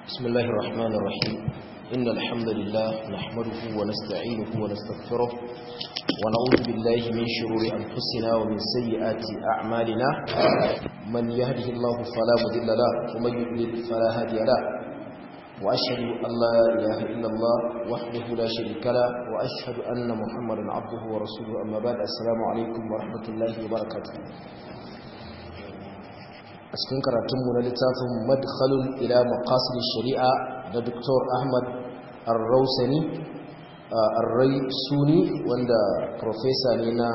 بسم الله الرحمن الرحيم إن الحمد لله نحمده ونستعينه ونستغفره ونعوذ بالله من شرور أنفسنا ومن سيئات أعمالنا من يهده الله فلا مضل له ومن يضلل فلا هادي له وأشهد أن لا إله إلا الله وحده لا شريك له وأشهد أن محمدا عبده ورسوله أما بعد السلام عليكم ورحمة الله وبركاته a cikin karatunmu na littafin madkhalul ila maqasid shari'a da Dr. Ahmad Ar-Rausani Ar-Rai Suni wanda professor ne na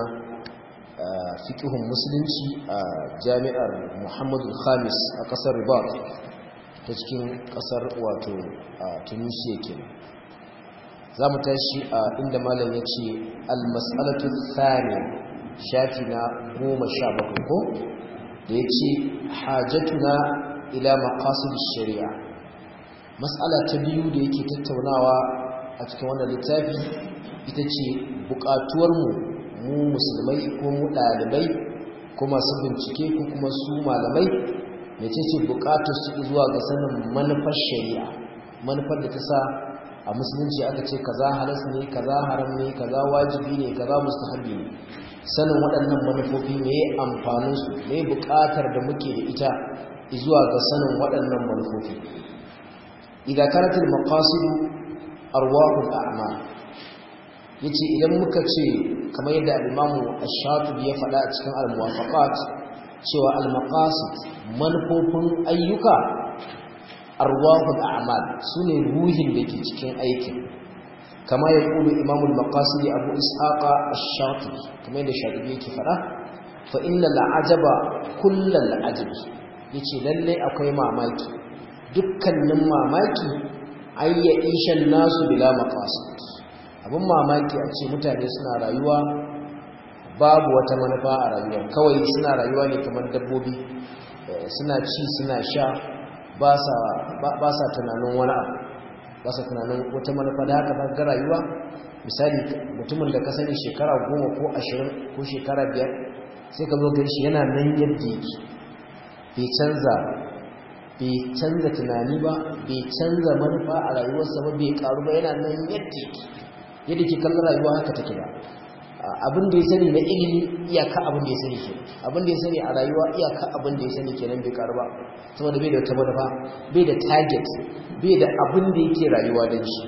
fiqhun musulunci a Jami'ar Muhammadu Khamis a kasar Ribat ta cikin kasar wato Tunisia kenan zamu tashi a inda malam yace al-mas'alatu thaniya shafi na 17 ko da ya ce hajjatuna ila maqasid shari'a mas'ala ta biyu da yake tattaunawa a cikin wannan littafi ita ce buƙatuwarmu mu musulmai ko mu ɗalibai ko masu bincike ko kuma su malamai da ce ce buƙatar su zuwa ga sanin manufar shari'a manufar da ta sa a musulunci aka ce kaza halas ne kaza haram ne kaza wajibi ne kaza mustahabi ne sanin waɗannan manufofi me amfaninsu me buƙatar da muke da ita zuwa ga sanin waɗannan manufofi idan karatul maqasidu arwahul a'mal yace idan muka ce kamar yadda al-imamu ash-shatibi ya faɗa a cikin al-muwafaqat cewa al-maqasid manufofin ayyuka arwahul a'mal sune ruhin da ke cikin aikin kama ya kulu imamul maqasidi abu ishaqa ash-shatibi kamar yadda shatibi yake fara fa inna al-ajaba kullal ajabi yace lalle akwai mamaki dukkanin mamaki ayya ishan nasu bila maqasid abun mamaki a ce mutane suna rayuwa babu wata manufa a rayuwa kawai suna rayuwa ne kamar dabbobi suna ci suna sha ba sa tunanin wani abu ba sa tunanin wata manufa da haka ba ga rayuwa misali mutumin da ka sani shekara goma ko ashirin ko shekara biyar sai ka zo gan shi yana nan yadda yake bai canza bai canza tunani ba bai canza manufa a rayuwarsa ba bai karu ba yana nan yadda yake yadda ke kallon rayuwa haka take ba abin da ya sani na ilimi iyaka abin da ya sani ke abin da ya sani a rayuwa iyaka abin da ya sani kenan bai karu ba saboda bai da wata manufa bai da target bai da abin da yake rayuwa don shi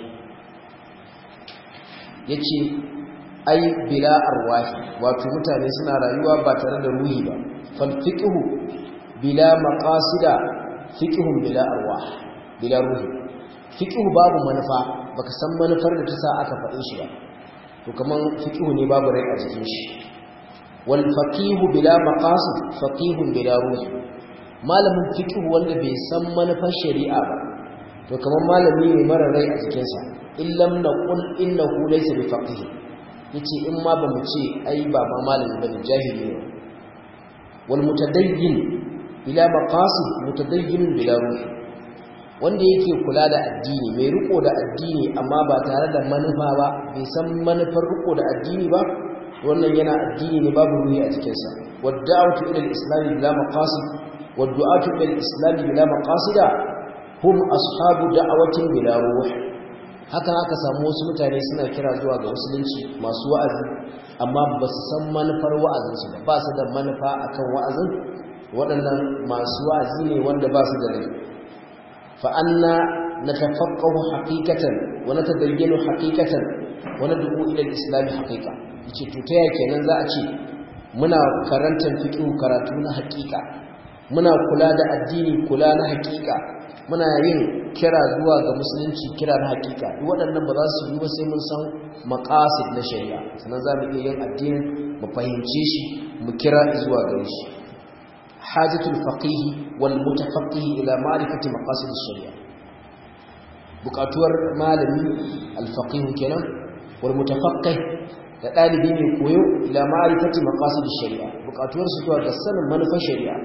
ya ce ai bila arwahi wato mutane suna rayuwa ba tare da ruhi ba falfiƙihu bila maƙasida fiƙihun bila arwah bila ruhi fiƙihu babu manufa baka san manufar da ta sa aka faɗin shi ba to kaman fiƙihu ne babu rai a jikin shi wal faqihu bila maqasid faqihun bila ruhi malamin fiqh wanda bai san manufar shari'a ba to kamar malami ne mara rai a jikinsa illam naqul innahu laysa bi faqih yace in ma ba mu ce ai ba ma malami bane jahili ne wal mutadayyin ila maqasid mutadayyin bila ruhi wanda yake kula da addini mai riko da addini amma ba tare da manufa ba bai san manufar riko da addini ba wannan yana addini ne babu ruhi a jikinsa wadda'atu ila al-islam bila maqasid والدعاة إلى الإسلام بلا مقاصد هم أصحاب دعوة بلا روح haka haka samu wasu mutane suna kira zuwa ga musulunci masu wa'azi amma ba su san manufar wa'azinsu ba ba su da manufa akan wa'azin waɗannan masu wa'azi ne wanda ba su da rai fa anna natafaqahu haqiqatan wa natadayyanu haqiqatan wa nad'u ila al-islam haqiqa yace to ta yake kenan za a ce muna karantar fiqh karatu na haqiqa muna kula da addini kula na hakika muna yin kira zuwa ga musulunci kira na hakika duk waɗannan ba za su yi ba sai mun san maqasid na shari'a sannan za mu iya yin addinin mu fahimce shi mu kira zuwa gare shi hajatul faqih wal mutafaqqih ila ma'rifati maqasid shari'a buƙatuwar malami al faqih kenan wal mutafaqqih da ɗalibi mai koyo ila ma'rifati maqasid shari'a buƙatuwar su zuwa ga sanin manufar shari'a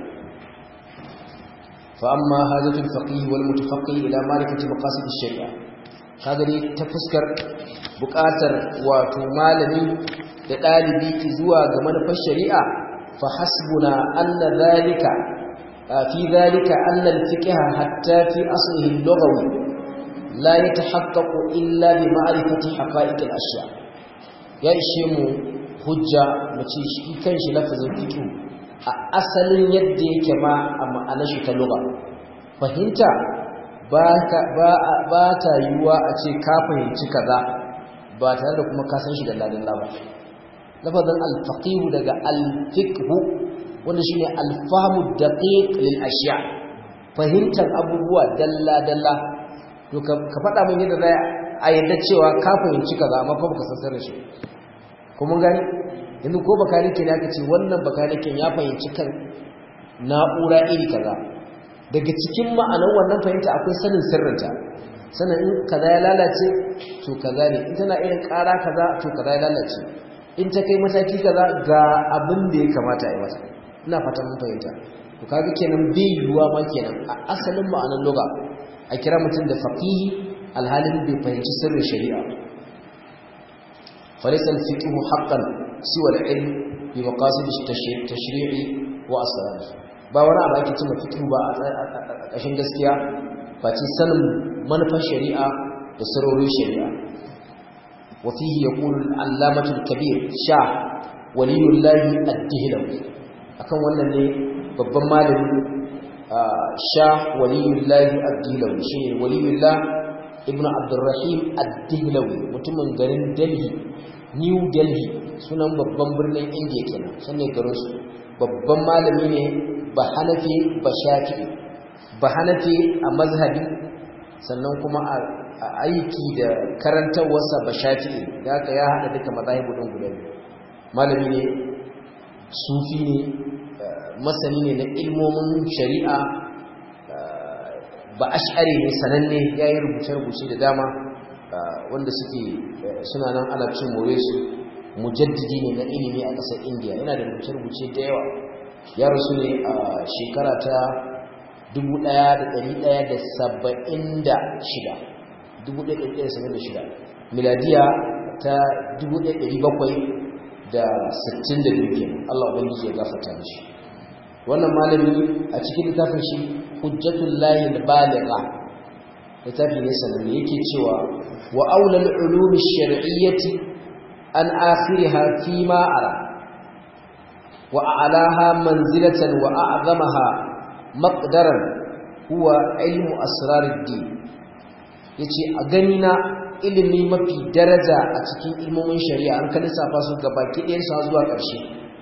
فأما هذا الفقيه والمتفقه إلى معرفة مقاصد الشريعة هذا لي تفسكر بكاتر وتمالني لطالبي زوا ga manufar shari'a fa hasbuna anna dhalika fi dhalika anna al-fiqh hatta fi aslihi al-lughawi la yatahaqqaqu illa bi ma'rifati haqa'iq al-ashya ya ishe mu hujja mu ce shi kanshi lafazin fiqh a asalin yadda yake ma a ma'anar shi ta lugha fahimta ba ta yiwuwa a ce ka fahimci kaza ba tare da kuma ka san shi da ladin ba lafazin alfaqihu daga alfiqhu wanda shine alfahmu daqiq lil ashya fahimtar abubuwa dalla dalla to ka faɗa min yadda zai a yadda cewa ka fahimci kaza amma fa baka san sirrin shi ko mun gani yanzu ko bakanike ne aka ce wannan bakaniken ya fahimci kan na'ura iri kaza daga cikin ma'anar wannan fahimta akwai sanin sirrinta sanin in kaza ya lalace to kaza ne in tana irin ƙara kaza to kaza ya lalace in ta kai mataki kaza ga abin da ya kamata a yi mata ina fatan mun fahimta to kaga kenan bai yiwuwa ma kenan a asalin ma'anar lugha a kira mutum da faqihi alhalin bai fahimci sirrin shari'a فليس الفقه حقا سوى العلم بمقاصد التشريع وأسراره ba wani abu ake cimma fiqh ba a ƙashin gaskiya ba ce sanin manufar shari'a da sarorin shari'a wa fihi yaqulu al-allamatu al-kabir sha waliyullahi ad-dihlawi akan wannan ne babban malami sha waliyullahi ad-dihlawi shine waliyullah ibnu abdurrahim ad-dihlawi mutumin garin delhi new delhi sunan babban birnin indiya kenan sanne garin su babban malami ne ba hanafi ba shafi'i ba hanafi a mazhabi sannan kuma a aiki da karantarwarsa ba shafi'i da aka ya haɗa duka mazahibu ɗin guda malami ne sufi ne masani ne na ilmomin shari'a ba ash'ari ne sananne ya yi rubuce-rubuce da dama wanda suke suna nan ana cin more su mujaddidi ne na ilimi a ƙasar indiya yana da rubuce-rubuce da yawa ya rasu ne a shekara ta 1176 miladiya ta 1762 kenan Allah ubangiji ya gafarta mishi wannan malami a cikin littafin shi hujjatul lahi al-baligha littafi ne sanan yake cewa wa aulal ulumi shar'iyyati an akhiriha fi ma ara وأعلاها منزلة وأعظمها مقدرا هو علم أسرار الدين yace a gani na ilimi mafi daraja a cikin ilmomin shari'a an kan lissafa su gabaki ɗayan su zuwa ƙarshe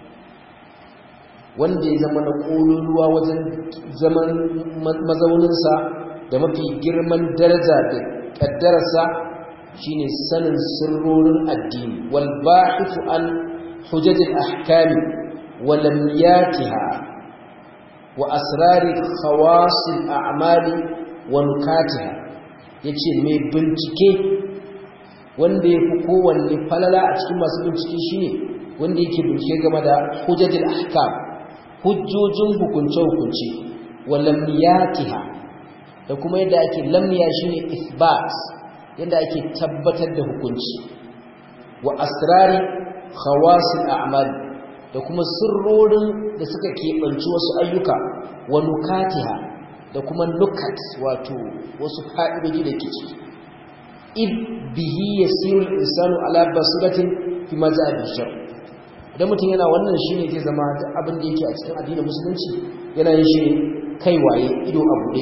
wanda ya zama na ƙololuwa wajen zaman mazauninsa da mafi girman daraja da ƙaddararsa shine sanin sirrorin addini wal ba'ithu an hujajil ahkami ولمياتها وأسرار خواص الأعمال ونكاتها yace mai bincike wanda ya fi kowanne falala a cikin masu bincike shine wanda yake bincike game da hujjatul ahkam hujjojin hukunce-hukunce wa lamniyatiha da kuma yadda ake lamniya shine isbat yadda ake tabbatar da hukunci wa asrari khawasil a'mal da kuma sirrorin da suka keɓanci wasu ayyuka wa nukatiha da kuma nukat wato wasu fa'idoji da ke ciki id bihi yasiru insanu ala basiratin fi mazhabin shar idan mutum yana wannan shine zai zama abin da yake a cikin addinin musulunci yana yin shi kai waye ido a buɗe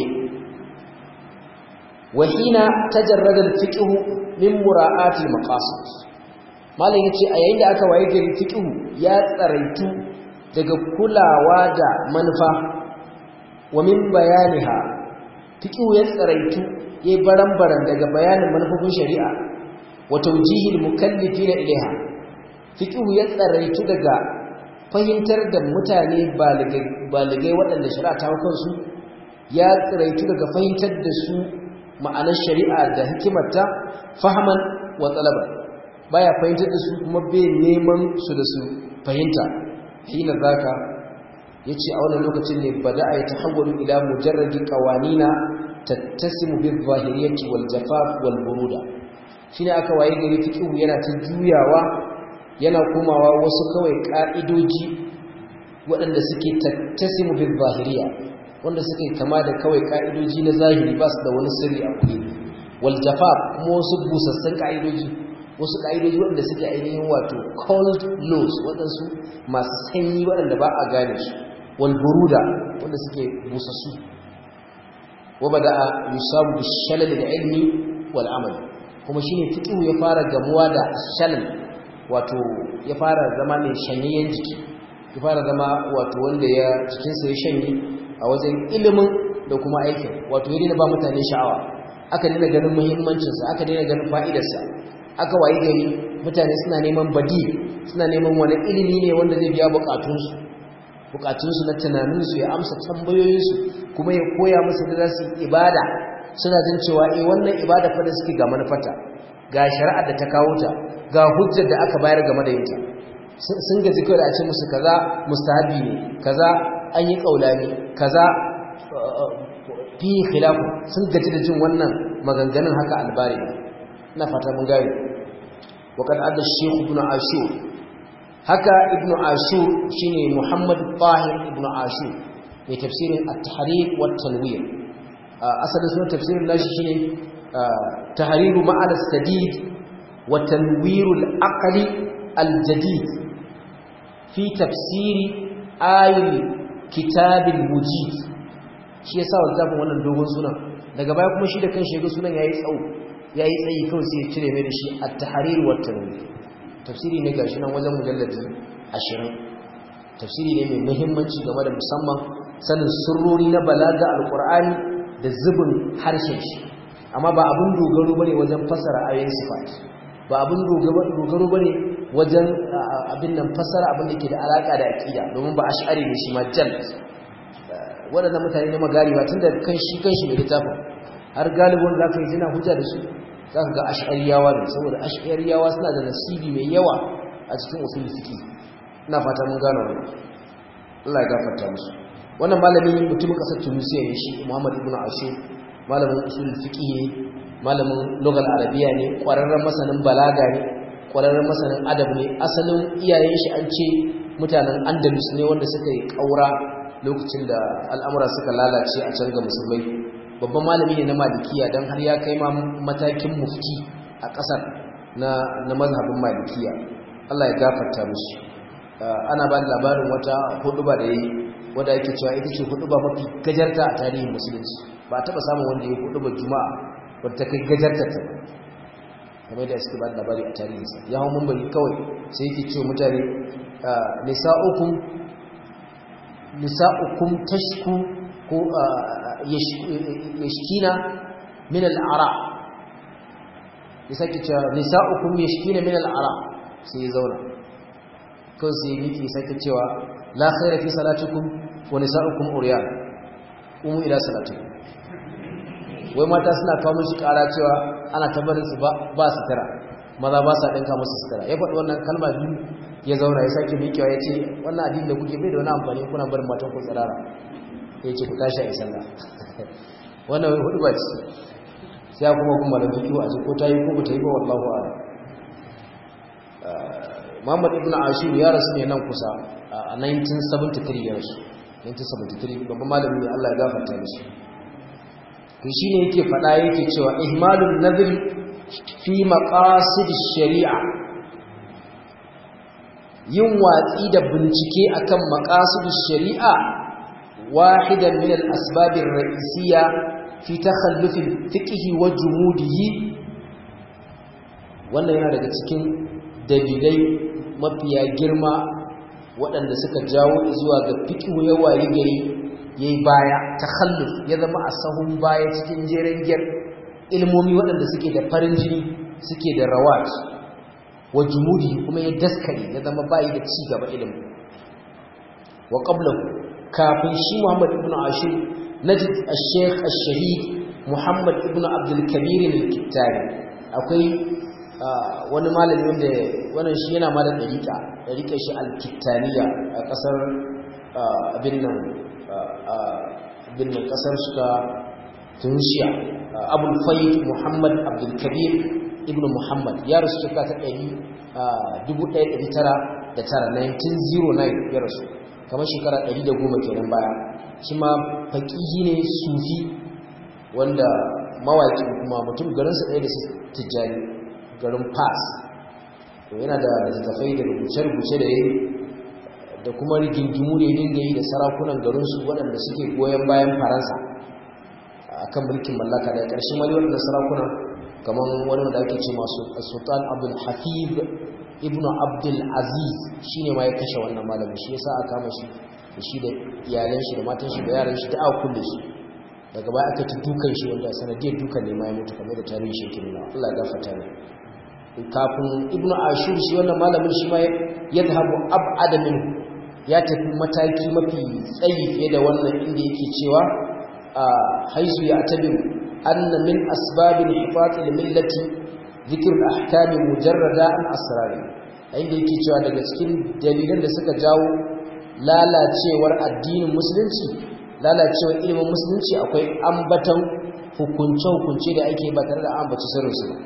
wa hina tajarrada al-fiqh min mura'ati al-maqasid malam yace a yayin da aka waye gari fiqh ya tsaraitu daga kulawa da manufa wa min bayaniha fiqh ya tsaraitu yayi baran-baran daga bayanin manufofin shari'a wa tawjihil mukallifina ilaiha fiqh ya tsaraitu daga fahimtar da mutane baligai waɗanda shari'a ta kansu ya tsaraitu daga fahimtar da su ma'anar shari'a da hikimarta fahaman wa talaban baya fahimtar da su kuma bai neman su da su fahimta hina zaka yace a wannan lokacin ne bada ay tahawwalu ila mujarradi qawanina tattasimu bil zahiriyyati wal jafaf wal buruda shine aka waye gari fiqhu yana ta juyawa yana komawa wasu kawai ka'idoji waɗanda suke tattasimu bil zahiriyya wanda suke kama da kawai ka'idoji na zahiri ba su da wani sirri a kuɗi wal jafaf kuma wasu busassun ka'idoji wasu ka'idoji waɗanda suke ainihin wato cold laws waɗansu masu sanyi waɗanda ba a gane su wal buruda wanda suke busassu wa bada yusabu bi shalal da ilmi wal amal kuma shine fiqhu ya fara gamuwa da shalal wato ya fara zama mai shanyayyen jiki ya fara zama wato wanda ya cikinsa ya shanye a wajen ilimin da kuma aikin wato ya daina ba mutane sha'awa aka daina ganin muhimmancinsa aka daina ganin fa'idarsa aka wayi gari mutane suna neman badi suna neman wani ilimi ne wanda zai biya bukatunsu bukatunsu na tunaninsu ya amsa tambayoyinsu kuma ya koya musu da za su ibada suna jin cewa eh wannan ibada fa da suke ga manufata ga shari'ar da ta kawo ta ga hujjar da aka bayar game da ita sun gaji kawai da a ce musu kaza mustahabi ne kaza an yi kaulani kaza fi khilafu sun gaji da jin wannan maganganun haka albari ina fata mun gane wa kad adda shaykh ibn ashur haka ibn ashur shine muhammad tahir ibn ashur mai tafsirin at-tahrir wa tanwir asalin sunan tafsirin nashi shine tahriru ma'ana sadid wa tanwirul aqli al-jadid fi tafsiri ayil kitabil mujid shi yasa wannan wannan dogon sunan daga baya kuma shi da kan shega sunan yayi tsawo yayi tsayi kawai sai ya cire mai da shi at-tahrir wa tanwir tafsiri ne gashi nan wajen mujalladi 20 tafsiri ne mai muhimmanci game da musamman sanin sirrori na balaga alqur'ani da zubin harshen shi amma ba abun dogaro bane wajen fasara ayoyin sifat ba abun dogaro bane wajen abin nan fasara abin da ke da alaka da aqida domin ba ash'ari ne shi ma jal waɗannan mutane ne magari ba tun da kan shi kan shi mai littafin har galibin za ka yi jina hujja da su za ka ga ash'ariyawa ne saboda ash'ariyawa suna da nasibi mai yawa a cikin usul fiqi ina fata mun gano wannan Allah ya gafarta musu wannan malami mutumin kasar Tunisia ne shi Muhammad ibn Ashur malamin usul fiqi ne malamin lugal arabiya ne ƙwararren masanin balaga ne ƙwararren masanin adab ne asalin iyayen shi an ce mutanen Andalus ne wanda suka yi ƙaura lokacin da al'amura suka lalace a can ga musulmai babban malami ne na malikiya don har ya kai ma matakin mufti a ƙasar na mazhabin malikiya Allah ya gafarta musu ana ba da labarin wata huduba da yi wadda yake cewa ita ce huduba mafi gajarta a tarihin musulunci ba a taɓa samun wanda ya huduba juma'a wadda ta kai gajarta ta kamar da suke ba da labari a tarihinsa ya hau mumbari kawai sai yake cewa mutane nisa'ukum nisa'ukum tashku ko yashkina min al'ara ya sake cewa nisa'ukum yashkina min al'ara sai ya zauna kan sai ya miki sake cewa la khaira fi salatikum wa nisa'ukum uriyan umu ila salatikum wai mata suna kawo mishi kara cewa ana tabbarin su ba su tara maza ba sa dinka musu sutura ya faɗi wannan kalma biyu ya zauna ya sake mikewa ya ce wannan addini da kuke bai da wani amfani kuna barin matan ku tsirara ya ce ku tashi a yi sallah wannan wai hudu ba ce sai kuma kuma da fikiwa a ce ko ta yi ko ba ta yi ba wallahu a'lam Muhammad ibn Ashur ya rasu ne nan kusa a 1973 ya rasu 1973 babban malami ne Allah ya gafarta mishi to shine yake fada yake cewa ihmalun nadhr fi maqasid shari'a yin watsi da bincike akan maqasid shari'a wahidan min al-asbab ar-ra'isiyya fi takhalluf al-fiqh wa jumudihi wannan yana daga cikin dalilai mafiya girma waɗanda suka jawo zuwa ga fikihu ya wayi gari ya yi baya takhalluf ya zama a sahun baya cikin jeren gyar ilmomi waɗanda suke da farin jini suke da rawat wa jumudi kuma ya daskare ya zama bayi da ci gaba ilimi wa qablahu kafin shi Muhammad ibn Ashir najid al-Sheikh al-Shahid Muhammad ibn Abdul Kabir al-Kittari akwai wani malami wanda wannan shi yana ma da dariƙa dariƙar shi al-Kittaniya a ƙasar abin nan abin nan ƙasar su ta Tunisia Abul Fayyid Muhammad Abdul Kabir ibn Muhammad ya rasu shekara ta 1909 1909 ya rasu kamar shekara 110 kenan baya shi ma faƙihi ne sufi wanda mawaƙi kuma mutum garinsa ɗaya da tijjani garin fas to yana da littattafai da rubuce-rubuce da yi da kuma rigingimu da ya dinga yi da sarakunan garinsu waɗanda suke goyon bayan faransa a kan mulkin mallaka da ƙarshen wani waɗanda sarakuna kamar wani da ake ce masu sultan abdul hafiz ibn abdul aziz shi ne ma ya kashe wannan malamin shi ya sa a kama shi da shi da iyalan shi da matan shi da yaran shi da aka kulle su daga baya aka ci dukan shi wanda sanadiyar dukan ne ma ya mutu kamar da tarihi shi ke nuna Allah ya gafarta ne kafin ibnu ashur shi wannan malamin shi ma ya zahabu ab'ada min ya tafi mataki mafi tsayi fiye da wannan inda yake cewa haisu ya tabi anna min asbabil hifati lil millati dhikr al ahkam mujarrada an asrar inda yake cewa daga cikin dalilan da suka jawo lalacewar addinin musulunci lalacewar ilimin musulunci akwai ambatan hukunce-hukunce da ake ba tare da ambaci sirrinsu ba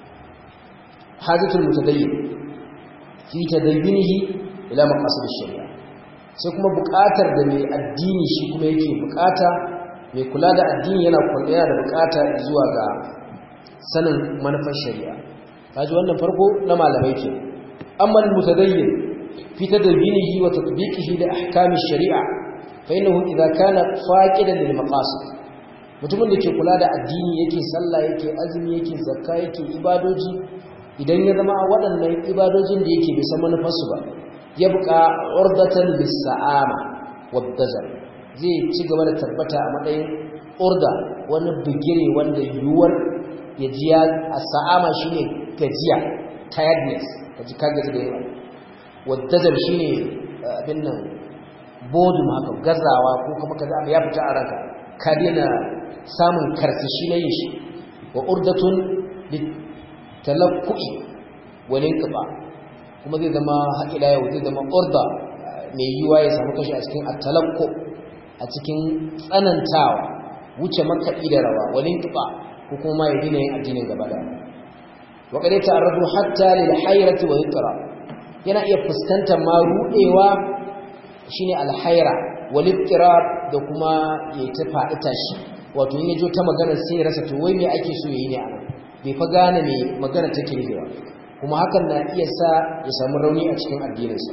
hajjatul mutadayyin fi tadayyunihi ila maqasid shari'a sai kuma buƙatar da mai addini shi kuma yake buƙata mai kula da addini yana yana da buƙata zuwa ga sanin manufar shari'a kaji wannan farko na malamai ke amma mutadayyin fi tadayyunihi wa tatbiqihi li ahkam shari'a fa innahu idza kana faqidan lil maqasid mutumin da ke kula da addini yake sallah yake azumi yake zakka yake ibadoji idan ya zama waɗannan ibadojin da yake bisa manufarsu ba ya buƙa urdatan lissa'ama wadazar zai ci gaba da tabbata a matsayin urda wani bigire wanda yiwuwar ya ji ya a sa'ama shine gajiya tiredness ka ji ka gaji da yawa wadazar shine abin nan bodum haka gazawa ko kuma kaza abu ya fita a ranka ka daina samun karsashi na yin shi wa urdatun talakku'i walin kiba kuma zai zama haƙila yau zai zama urda mai yiwa ya samu kashi a cikin atalakku a cikin tsanantawa wuce makaɗi da rawa walin kiba ko kuma ya dina yin addinin gaba da wa kare ta'arradu hatta lil hayrati wa yitra yana iya fuskantar ma rudewa shine al hayra wal ittirab da kuma ya ta faɗi tashi wato in yajo ta magana sai ya rasa to wai me ake so yayi ne a nan bai fa gane me magana take nufewa kuma hakan na iya sa ya samu rauni a cikin addininsa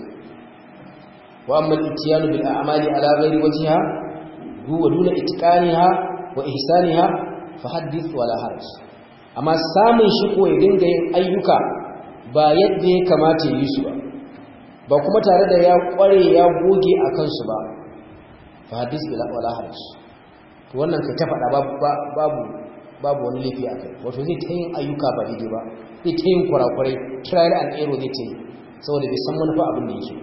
wa amma al-ittiyanu bil a'mali ala ghairi wajhiha huwa duna itqaniha wa ihsaniha fa hadith wala haraj amma samun shi ko ya dinga yin ayyuka ba yadda ya kamata yi su ba ba kuma tare da ya kware ya goge a kansu ba fa hadith wala haraj to wannan kai ta faɗa babu babu wani laifi a kai wato zai ta yin ayyuka ba daidai ba zai ta yin kurakurai trial and error zai ta yi saboda bai san manufa abin da yake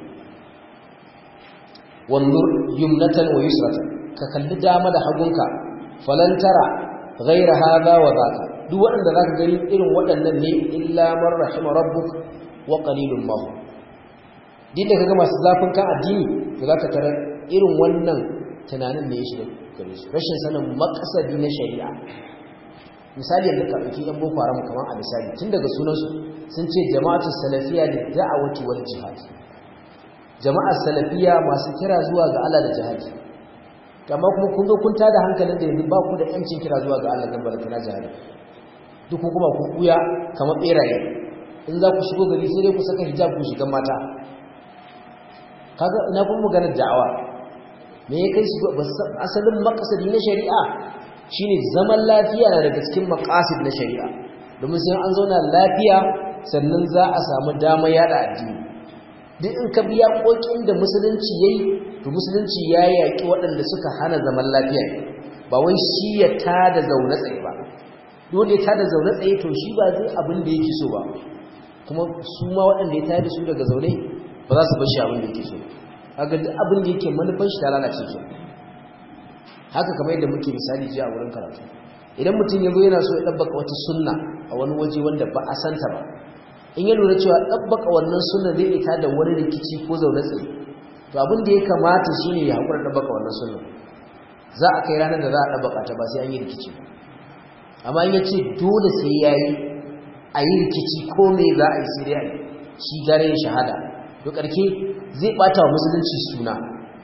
wanzur yumnatan wa yusratan ka kalli dama da hagunka falantara ghaira hadha wa dhaka duk waɗanda zaka gani irin waɗannan ne illa man rahima rabbuk wa qalilun ma din da kaga masu zafin kan addini to zaka tara irin wannan tunanin ne ya shiga gare su rashin sanin maqsadi na shari'a misali yadda ka ɗauki ɗan boko haram kamar a misali tun daga sunansu sun ce jama'atu salafiya da da'awati wal jihad jama'ar salafiya masu kira zuwa ga Allah da jihadi amma kuma kun zo kun tada hankalin da yanzu ba ku da yancin kira zuwa ga Allah dan barka na jihadi duk kuma ku kuya kamar beraye in za ku shigo gari sai dai ku saka hijab ku shiga mata kaga ina kun magana da'awa me ya kai su asalin makasadi na shari'a shine zaman lafiya na daga cikin maqasid na shari'a domin sai an zauna lafiya sannan za a samu dama yada addini duk in ka biya kokin da musulunci yayi to musulunci ya yaki waɗanda suka hana zaman lafiya ba wai shi ya tada zaune tsaye ba dole ya tada zaune tsaye to shi ba zai abin da yake so ba kuma su ma waɗanda ya tada su daga zaune ba za su bar shi abin da yake so kaga duk abin da yake manufar shi ta lalace ke haka kamar yadda muke misali jiya a wurin karatu idan mutum ya zo yana so ya ɗabbaka wata sunna a wani waje wanda ba a santa ba in ya lura cewa ɗabbaka wannan sunna zai ita da wani rikici ko zaune tsaye to abin da ya kamata shi ne ya haƙura ɗabbaka wannan sunna za a kai ranar da za a ɗabbaka ta ba sai an yi rikici amma in ya ce dole sai ya yi a yi rikici ko me za a yi sai dai a yi shi gare ya shahada to ƙarke zai ɓata wa musulunci suna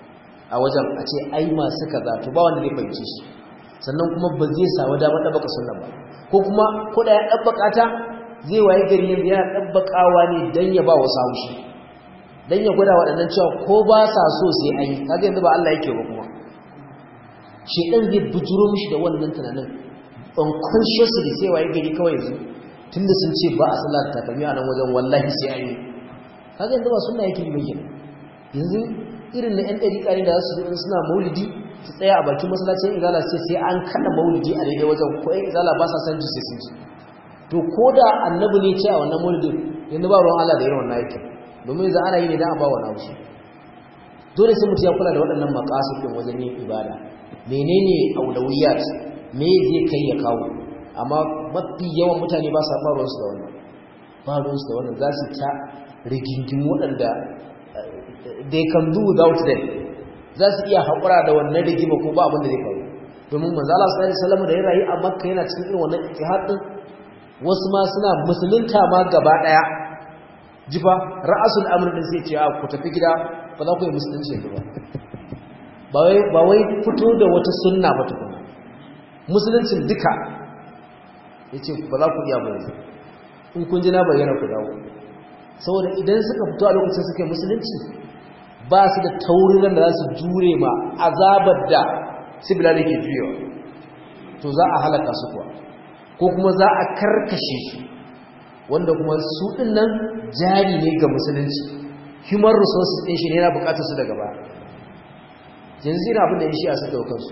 a wajen a ce ai masu kaza to ba wanda zai fahimci shi sannan kuma ba zai samu damar ɗabbaka sunna ba ko kuma ko da ya ɗabbaka ta zai waye gari yanzu yana ɗabbakawa ne don ya ba wasu haushi don ya gwada waɗannan cewa ko ba sa so sai an yi kaga yanzu ba Allah yake ba kuma shedan zai bujuro mishi da wannan tunanin unconsciously sai waye gari kawai yanzu tunda sun ce ba a sallar takalmi a nan wajen wallahi sai an yi kaga yanzu ba sunna yake yi yanzu irin na 'yan ɗariƙa ne da za su suna maulidi su tsaya a bakin masallacin izala sai sai an kada maulidi a daidai wajen ko 'yan izala ba sa san ji sai sun ji to ko da annabi ne ce a wannan maulidin yanzu ba ruwan Allah da irin wannan aikin domin yanzu ana yi ne don a ba wa naushi dole sai mutum ya kula da waɗannan maƙasudin wajen yin ibada menene aulawiyat me zai kai ya kawo amma mafi yawan mutane ba sa ba ruwansu da wannan ba ruwansu da wannan za su ta rigingimu waɗanda they can do without them za su iya haƙura da wannan rigima ko ba abin da zai faru domin manzo Allah sallallahu alaihi wasallam da ya rayu a Makka yana cikin irin wannan ijtihad din wasu ma suna musulunta ma gaba daya jifa ra'asul amr din sai ce a ku tafi gida ba za ku yi musulunci ba ba wai ba wai fito da wata sunna ba tukuna musuluncin duka yace ba za ku iya ba yanzu in kun ji na bayyana ku dawo saboda idan suka fito a lokacin suka yi musulunci ba su da taurinan da za su jure ma azabar da sibila da ke juyewa to za a halaka su kuwa ko kuma za a karkashe su wanda kuma su ɗin nan jari ne ga musulunci human resources ɗin shi ne yana bukatar su daga ba yanzu yana abin da ya shi'a suka kansu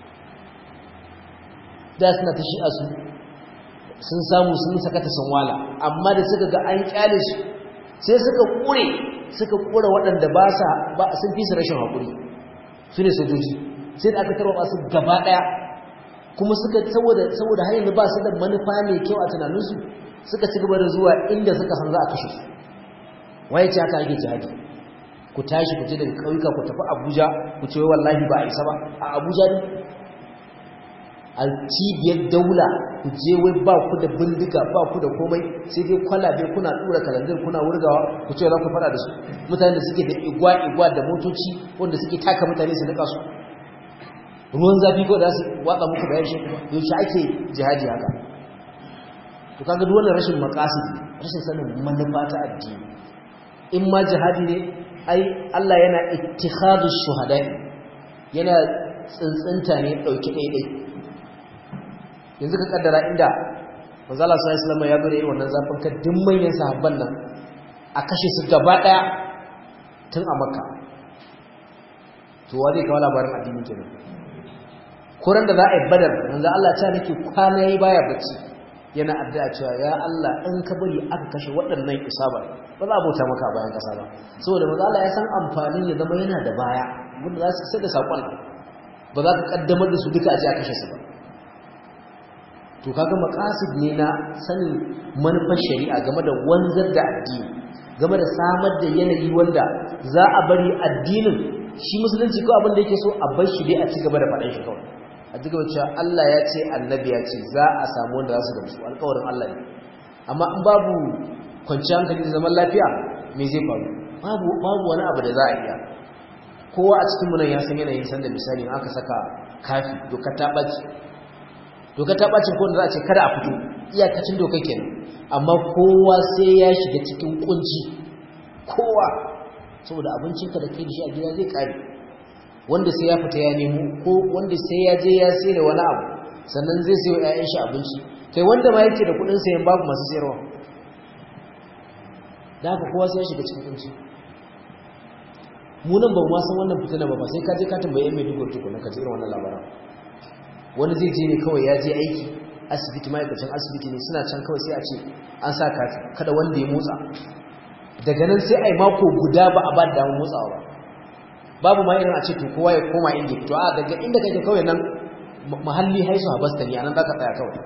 da suna ta shi'a su sun samu sun sakata sun wala amma da suka ga an kyale su sai suka kure suka kura waɗanda ba sa ba sun fi su rashin haƙuri su ne sojoji sai da aka tarwa su gaba ɗaya kuma suka saboda saboda har yanzu ba su da manufa mai kyau a tunaninsu suka ci gaba da zuwa inda suka san za a kashe su waye ce haka ake jihadi ku tashi ku je daga ƙauyuka ku tafi abuja ku ce wallahi ba a isa ba a abuja ne a cibiyar daula ku je wai ba ku da bindiga ba ku da komai sai dai kwalabe kuna dura kalanzir kuna wurgawa ku ce za ku fara da su mutane da suke da igwa-igwa da motoci wanda suke taka mutane su nika su ruwan zafi ko da su watsa muku da yaushe yaushe ake jihadi haka to kaga duk wannan rashin maqasidi rashin sanin manufa ta addini in ma jihadi ne ai Allah yana ittikhadu shuhada yana tsintsinta ne dauki daidai yanzu ka kaddara inda manzo Allah sallallahu alaihi wasallam ya gure wannan zafin ka duk manyan sahabban nan a kashe su gaba daya tun a Makka to wa zai kawo labarin addini kenan kuran da za a yi badar manzo Allah ta nake kwana yi baya bacci yana addu'a cewa ya Allah in ka bari aka kashe waɗannan isaba ba za a bauta maka bayan kasa ba saboda manzo Allah ya san amfanin ya zama yana da baya wanda za su sai da sakon ba za ka kaddamar da su duka a je a kashe su ba to kaga maqasid ne na sanin manufar shari'a game da wanzar da addini game da samar da yanayi wanda za a bari addinin shi musulunci ko abin da yake so a bar shi dai a ci gaba da faɗin shi kawai a ci gaba cewa Allah ya ce annabi ya ce za a samu wanda za su gamsu alƙawarin Allah ne amma in babu kwanciyar hankali da zaman lafiya me zai faru babu babu wani abu da za a iya kowa a cikin mu nan ya san yanayin sanda misali in aka saka kafi dokar ta ɓaci doka ta bacin ko da za a ce kada a fito iyakacin doka kenan amma kowa sai ya shiga cikin kunci kowa saboda abincinka da kai da shi a gida zai kare wanda sai ya fita ya nemo ko wanda sai ya je ya sai da wani abu sannan zai sayo ƴaƴan shi abinci kai wanda ma yake da kuɗin sayan babu masu sayarwa da haka kowa sai ya shiga cikin kunci mu nan ba mu san wannan fitina ba ba sai ka je ka tambaye mai dugo tukuna ka ji irin wannan labaran wani zai je ne kawai ya je aiki asibiti ma'aikacin asibiti ne suna can kawai sai a ce an sa kati kada wanda ya motsa daga nan sai a yi mako guda ba a ba da damar motsawa ba babu ma irin a ce to kowa ya koma inda to a daga inda kake kawai nan mahalli haisu a basta ne a nan za ka tsaya kawai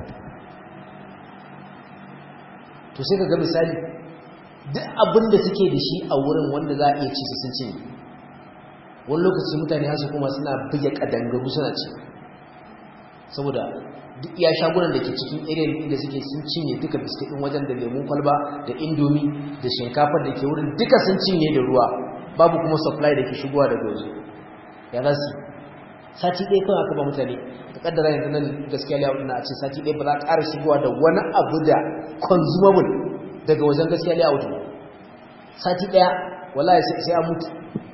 to sai ka ga misali duk abin da suke da shi a wurin wanda za a iya ci su sun cinye wani lokaci mutane hasu kuma suna buge kadangaru suna ci saboda duk iya shagunan da ke cikin irin da suke sun cinye duka biskit din wajen da lemun kwalba da indomi da shinkafar da ke wurin duka sun cinye da ruwa babu kuma supply da ke shigowa daga waje ya za su sati ɗaya kawai aka ba mutane ka kaddara yanzu nan gaskiya liya na a ce sati ɗaya ba za a ƙara shigowa da wani abu da consumable daga wajen gaskiya liya wuta sati ɗaya wallahi sai an mutu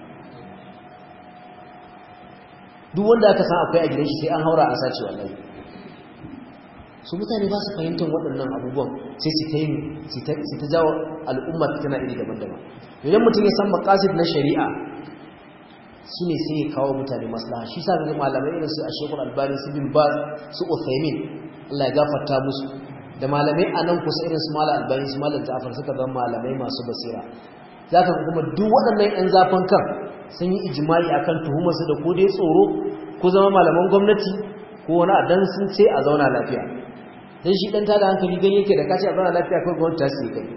duk wanda aka san akwai a gidan shi sai an haura an sace wallahi su mutane ba su fahimtar waɗannan abubuwan sai su ta yi su ta jawo al'umma tana iri daban-daban idan mutum ya san makasid na shari'a su ne sai ya kawo mutane maslaha shi sa ga malamai irin su a shekul albani su bin ba su uthaymin Allah ya gafarta musu da malamai a nan kusa irin su malam albani su malam ja'far suka zama malamai masu basira zaka kuma duk waɗannan yan zafin kan sun yi ijma'i akan tuhumar su da ko dai tsoro ko zama malaman gwamnati ko wani adan sun ce a zauna lafiya dan shi dan tada hankali gani yake da kace a zauna lafiya kai gwamnati ta sai kai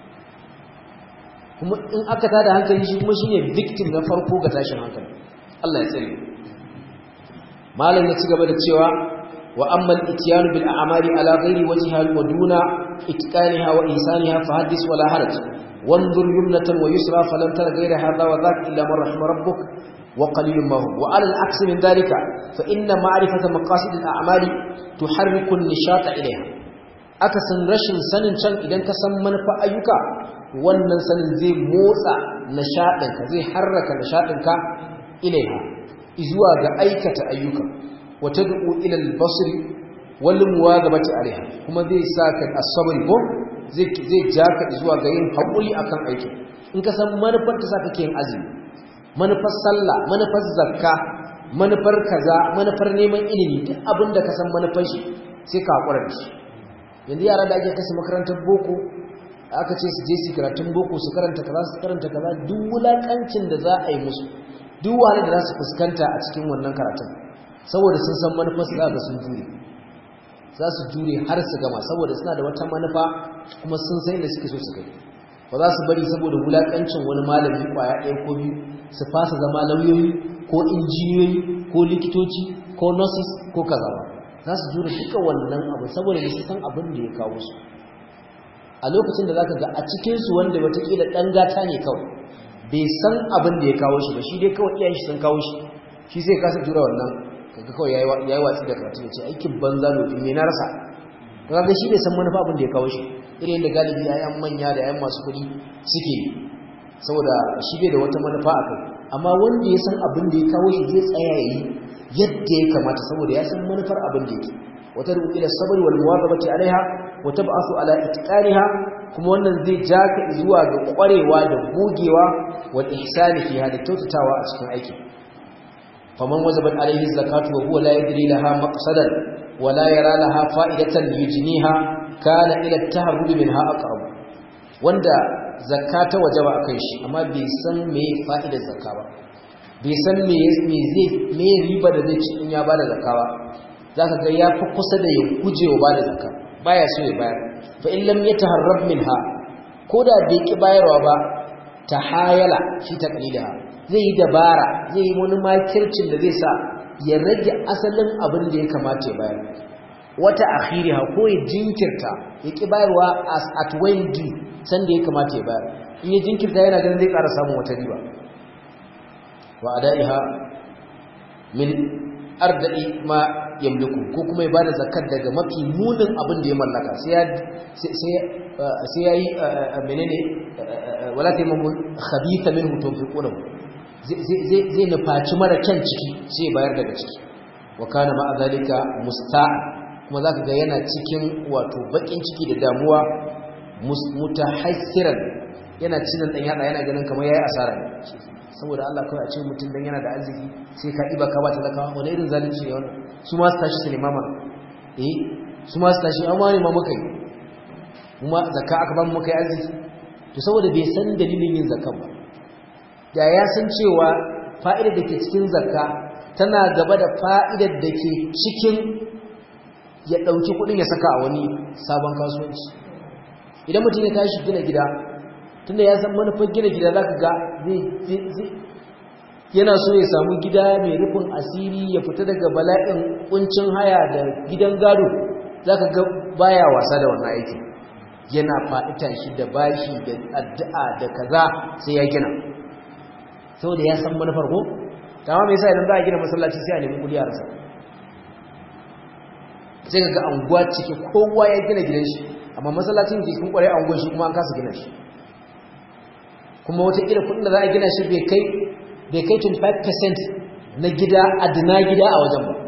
kuma in aka tada hankali shi kuma shine victim na farko ga tashin hankali Allah ya tsare malam ya ci gaba da cewa wa amma al-ityanu bil a'mali ala ghairi wajhiha wa duna itqaniha wa ihsaniha fa hadis wala haraj wanzur yumnatan wa yusra falam tara ghayra hadha wa dhak illa man rahima rabbuk wa qalilun ma hum wa ala al-aks min dhalika fa inna ma'rifata maqasid al-a'mali tuharriku an-nishata ilayha akasin rashin sanin can idan ka san manufa ayyuka wannan sanin zai motsa nishaɗinka zai harraka nishaɗinka ilaiha zuwa ga aikata ayyuka wata du'u ila al-basr wal muwazabati alaiha kuma zai saka as-sabr ko zai zai jaka zuwa ga yin hakuri akan aiki in ka san manufar ta saka yin azumi manufar sallah manufar zakka manufar kaza manufar neman ilimi duk abinda ka san manufar shi sai ka hakura da shi yanzu yara da ake kasa makarantar boko aka ce su je su karatun boko su karanta kaza su karanta kaza duk wulakancin da za a yi musu duk wani da za su fuskanta a cikin wannan karatun saboda sun san manufar su ga sun jure za su jure har su gama saboda suna da wata manufa kuma sun san da suke so su kai ba za su bari saboda wulakancin wani malami kwaya ɗaya ko biyu su fasa zama lauyoyi ko injiniyoyi ko likitoci ko nurses ko kaza ba za su jure duka wannan abu saboda su san abin da ya kawo su a lokacin da za ka ga a cikinsu wanda watakila ɗan gata ne kawai bai san abin da ya kawo shi ba shi dai kawai iyayen shi sun kawo shi shi sai kasa jura wannan kaga kawai ya yi watsi da karatu ya ce aikin banza lofi mai na rasa kaga shi bai san manufa abin da ya kawo shi irin da galibi yayan manya da yayan masu kuɗi suke saboda shi bai da wata manufa a kai amma wanda ya san abin da ya kawo shi zai tsaya ya yi yadda ya kamata saboda ya san manufar abin da yake wata rubu ila sabr wal muwazabati alaiha wa tab'athu ala itqaniha kuma wannan zai jaka zuwa ga kwarewa da gogewa wal ihsani fiha da kyautatawa a cikin aiki faman wajabat alaihi zakatu wa huwa la yadri laha maqsadan wa la yara laha fa'idatan yujniha kana ila at-taharrub minha aqrab wanda zakata wajaba akan shi amma bai san me fa'idar zakka ba bai san me zai me riba da zai ci in ya bada zakka ba zaka ga ya fi kusa da ya guje wa bada zakka baya so ya bayar fa in lam yataharrab minha koda bai ki bayarwa ba tahayala shi taqlilaha zai yi dabara zai yi wani makircin da zai sa ya rage asalin abin da ya kamata ya bayar wata akhiriha ko ya jinkirta ya ki bayarwa as at when due san da ya kamata ya bayar in ya jinkirta yana ganin zai ƙara samun wata riba wa adaiha min arda'i ma yamliku ko kuma ya bada zakat daga mafi munin abin da ya mallaka sai ya sai yayi menene wala taymamu khabitha minhu tunfiquna zai zai nufaci mara kyan ciki sai bayar daga ciki wa kana ma zalika musta kuma zaka ga yana cikin wato bakin ciki da damuwa mutahassiran yana cinan dan yada yana ganin kamar yayi asara ne saboda Allah kawai a ce mutum dan yana da arziki sai ka iba ka ba talakawa wani irin zalunci ne wannan su ma su tashi su nema mana eh su ma su tashi amma ne ma muka yi kuma zakka aka ba mu muka yi arziki to saboda bai san dalilin yin zakka ba da ya san cewa fa'idar da ke cikin zakka tana gaba da fa'idar da ke cikin ya ɗauki kuɗin ya saka a wani sabon kasuwanci idan mutum ya tashi gina gida tunda ya san manufar gina gida za ka ga yana so ya samu gida mai rufin asiri ya fita daga bala'in kuncin haya da gidan gado za ka ga baya wasa da wannan aikin yana faɗita shi da bashi da addu'a da kaza sai ya gina saboda ya san manufar ko dama me yasa idan za a gina masallaci sai a nemi kudi a rasa sai ga anguwa cike kowa ya gina gidan shi amma masallacin ke kun kware anguwan shi kuma an kasa gina shi kuma wata kila kudin da za a gina shi bai kai bai kai 25% na gida adina gida a wajen ba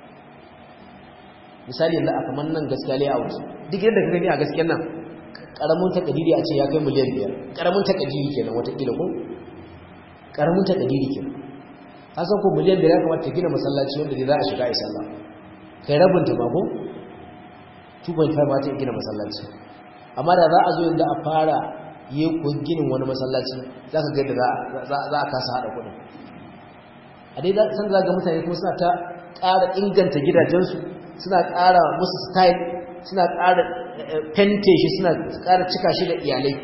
misali yanzu a kamar nan gaskiya layout duk yadda ka gani a gaskiyar nan karamin takadiri a ce ya kai miliyan biyar karamin takadiri kenan wata kila ko karamin takadiri kenan hasan ko miliyan biyar ya kamata gina masallaci wanda za a shiga a yi sallah kai rabin ta ba ko 2.5 ma ta gina masallaci amma da za a zo yanzu a fara yi ko ginin wani masallaci za ka ga yadda za a kasa haɗa kuɗin a dai san za ga mutane kuma suna ta ƙara inganta gidajensu suna ƙara musu style suna ƙara fente shi suna ƙara cika shi da iyalai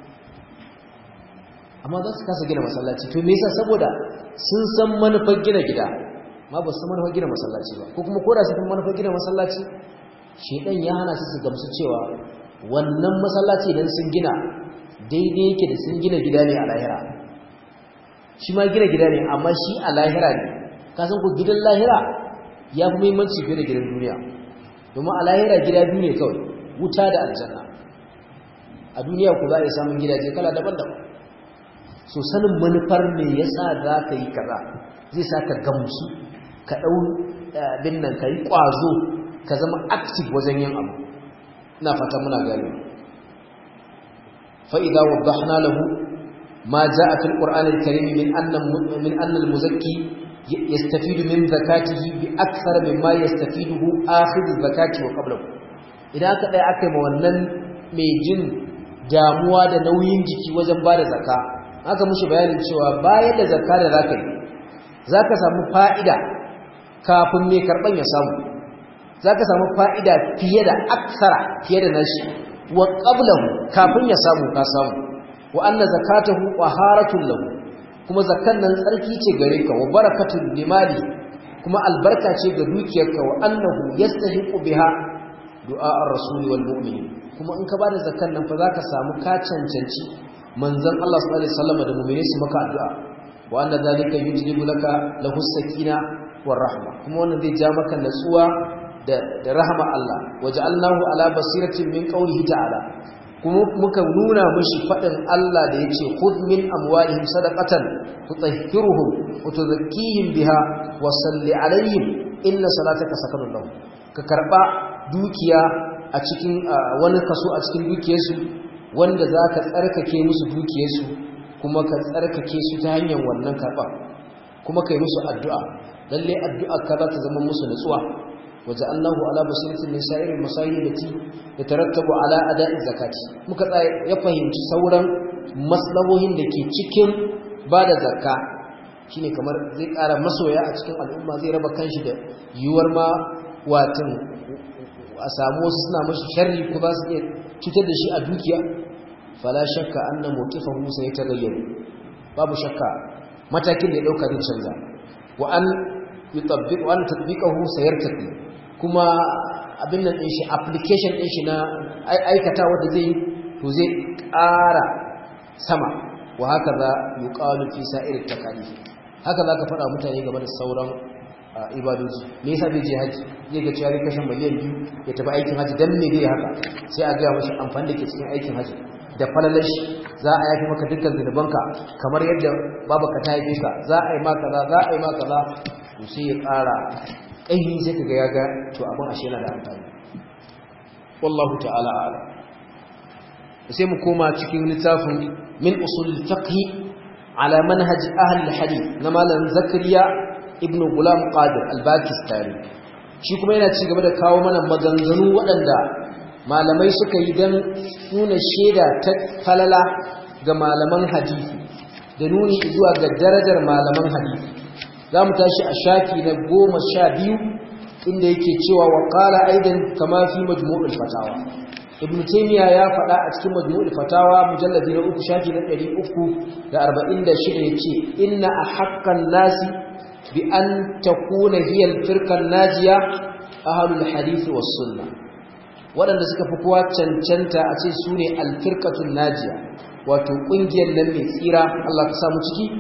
amma za su kasa gina masallaci to me yasa saboda sun san manufar gina gida ma ba su san manufar gina masallaci ba ko kuma koda su san manufar gina masallaci shedan ya hana su su gamsu cewa wannan masallaci idan sun gina daidai yake da sun gina gida ne a lahira shi ma gina gida ne amma shi a lahira ne ka san ko gidan lahira ya fi muhimmanci fiye da gidan duniya domin a lahira gida biyu ne kawai wuta da aljanna a duniya ku za a yi samun gidaje kala daban-daban so sanin manufar me yasa za ka yi kaza zai sa ka gamsu ka ɗau bin nan ka yi ƙwazo ka zama active wajen yin abu ina fata muna gani fa'ida waddahna lahu ma ja'a fil qur'anil karim min anna min anna al muzakki yastafidu min zakatihi bi akthar mimma yastafiduhu akhidh zakati wa qablahu idan aka dai aka yi ma wannan mai jin damuwa da nauyin jiki wajen bada zakka aka mushi bayanin cewa bayan da zakka da zaka yi zaka samu fa'ida kafin mai karban ya samu zaka samu fa'ida fiye da aksara fiye da nashi wa qablahu kafin ya samu ka samu wa anna zakatahu taharatun lahu kuma zakkan nan tsarki ce gare ka wa barakatun limali kuma albarka ce ga dukiyarka wa annahu yastahiqu biha du'a ar-rasul wal mu'minin kuma in ka bada zakkan nan fa zaka samu ka cancanci manzon Allah sallallahu alaihi wasallam da mu'mini su maka addu'a wa anna zalika yujlibu laka lahu sakina war rahma kuma wannan zai ja maka natsuwa da da rahama Allah waja'alnahu ala basiratin min qawlihi ta'ala kuma muka nuna mishi fadin Allah da yace khudh min amwalihim sadaqatan tutahhiruhum wa tuzakkihim biha wa salli alaihim inna salataka sakanun lahum ka karba dukiya a cikin wani kaso a cikin dukiyarsu wanda za ka tsarkake musu dukiyarsu kuma ka tsarkake su ta hanyar wannan karɓa kuma ka yi musu addu'a lalle addu'a ka za ta zama musu nutsuwa waje allahu ala basiratin min sa'irin masayi da ti da tarattabu ala ada'in zakati muka tsaye ya fahimci sauran maslahohin da ke cikin ba da zakka shine kamar zai ƙara masoya a cikin al'umma zai raba kanshi da yiwuwar ma watan a samu wasu suna mashi sharri ko za su iya cutar da shi a dukiya fala shakka anna mawqifahu sayatagayyaru babu shakka matakin da ya dauka zai canza wa an yutabbiq wa an tatbiqahu sayartaqi kuma abin nan din shi application din shi na aikata wanda zai to zai ƙara sama wa haka za yuqalu fi sa'ir takalif haka zaka faɗa mutane game da sauran ibadoji me yasa bai je haji zai ga cewa kashin miliyan biyu ya tafi aikin haji dan me zai haka sai a ga mashi amfani da ke cikin aikin haji da falalashi za a yafi maka dukkan zunubanka kamar yadda babaka ta haife ka za a yi ma kaza za a yi ma kaza to sai ya ƙara ƙaimi sai ka ga ya ga to abin ashe yana da amfani wallahu ta'ala a'lam sai mu koma cikin littafin min usul fiqh ala manhaj ahli al-hadith na malam zakariya ibn gulam qadir al-bakistani shi kuma yana ci gaba da kawo mana maganganu waɗanda malamai suka yi don nuna shaida ta falala ga malaman hadisi da nuni zuwa ga darajar malaman hadisi za mu tashi a shafi na goma sha biyu inda yake cewa wa ƙala aidan kama fi majmu'ul fatawa ibn taymiya ya faɗa a cikin majmu'ul fatawa mujalladi na uku shafi na ɗari uku da arba'in da shida ya ce inna a haƙƙan nasi bi an takuna hiyar firkan najiya ahlul hadisi was sunna waɗanda suka fi kowa cancanta a ce su ne alfirkatun najiya wato ƙungiyar nan mai tsira Allah ka samu ciki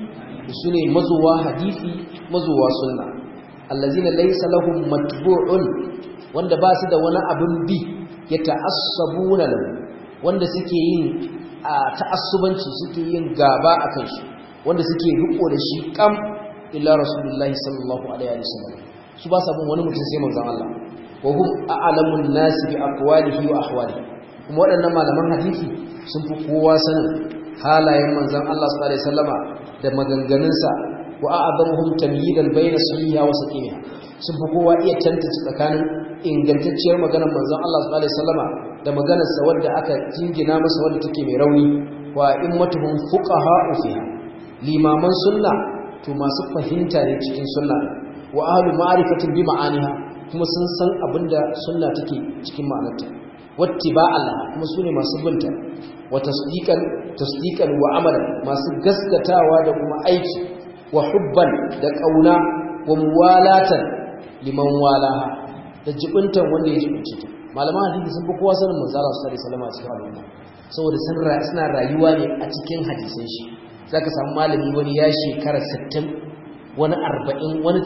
su ne mazuwa hadisi mazuwa sunna allazina laysa lahum matbu'un wanda ba su da wani abin bi ya ta'assabuna lahu wanda suke yin ta'assubanci suke yin gaba akan shi wanda suke riko da shi kam illa rasulullahi sallallahu alaihi wasallam su ba sa bin wani mutum sai manzon Allah wa hum a'lamun nasi bi aqwalihi wa ahwalihi kuma waɗannan malaman hadisi sun fi kowa sanin halayen manzon Allah sallallahu alaihi wasallama da maganganunsa wa a'zamuhum tamyidan bayna sahiha wa saqimiha sun fi kowa iya tantance tsakanin ingantacciyar maganar manzon Allah sallallahu alaihi wasallama da maganarsa wadda aka jingina masa wadda take mai rauni wa immatuhum fuqaha fiha limaman sunna to masu fahimta ne cikin sunna wa ahlu ma'rifatin bi ma'aniha kuma sun san abinda sunna take cikin ma'anarta wattiba'an laha kuma sune masu binta wa tasdiqan tasdiqan wa amalan masu gaskatawa da kuma aiki wa hubban da kauna wa muwalatan liman walaha da jibintan wanda ya jibince ta malaman hadisi sun fi kowa sanin manzo Allah sallallahu alaihi wasallam a cikin al'umma saboda sun suna rayuwa ne a cikin hadisan shi zaka samu malami wani ya shekara 60 wani 40 wani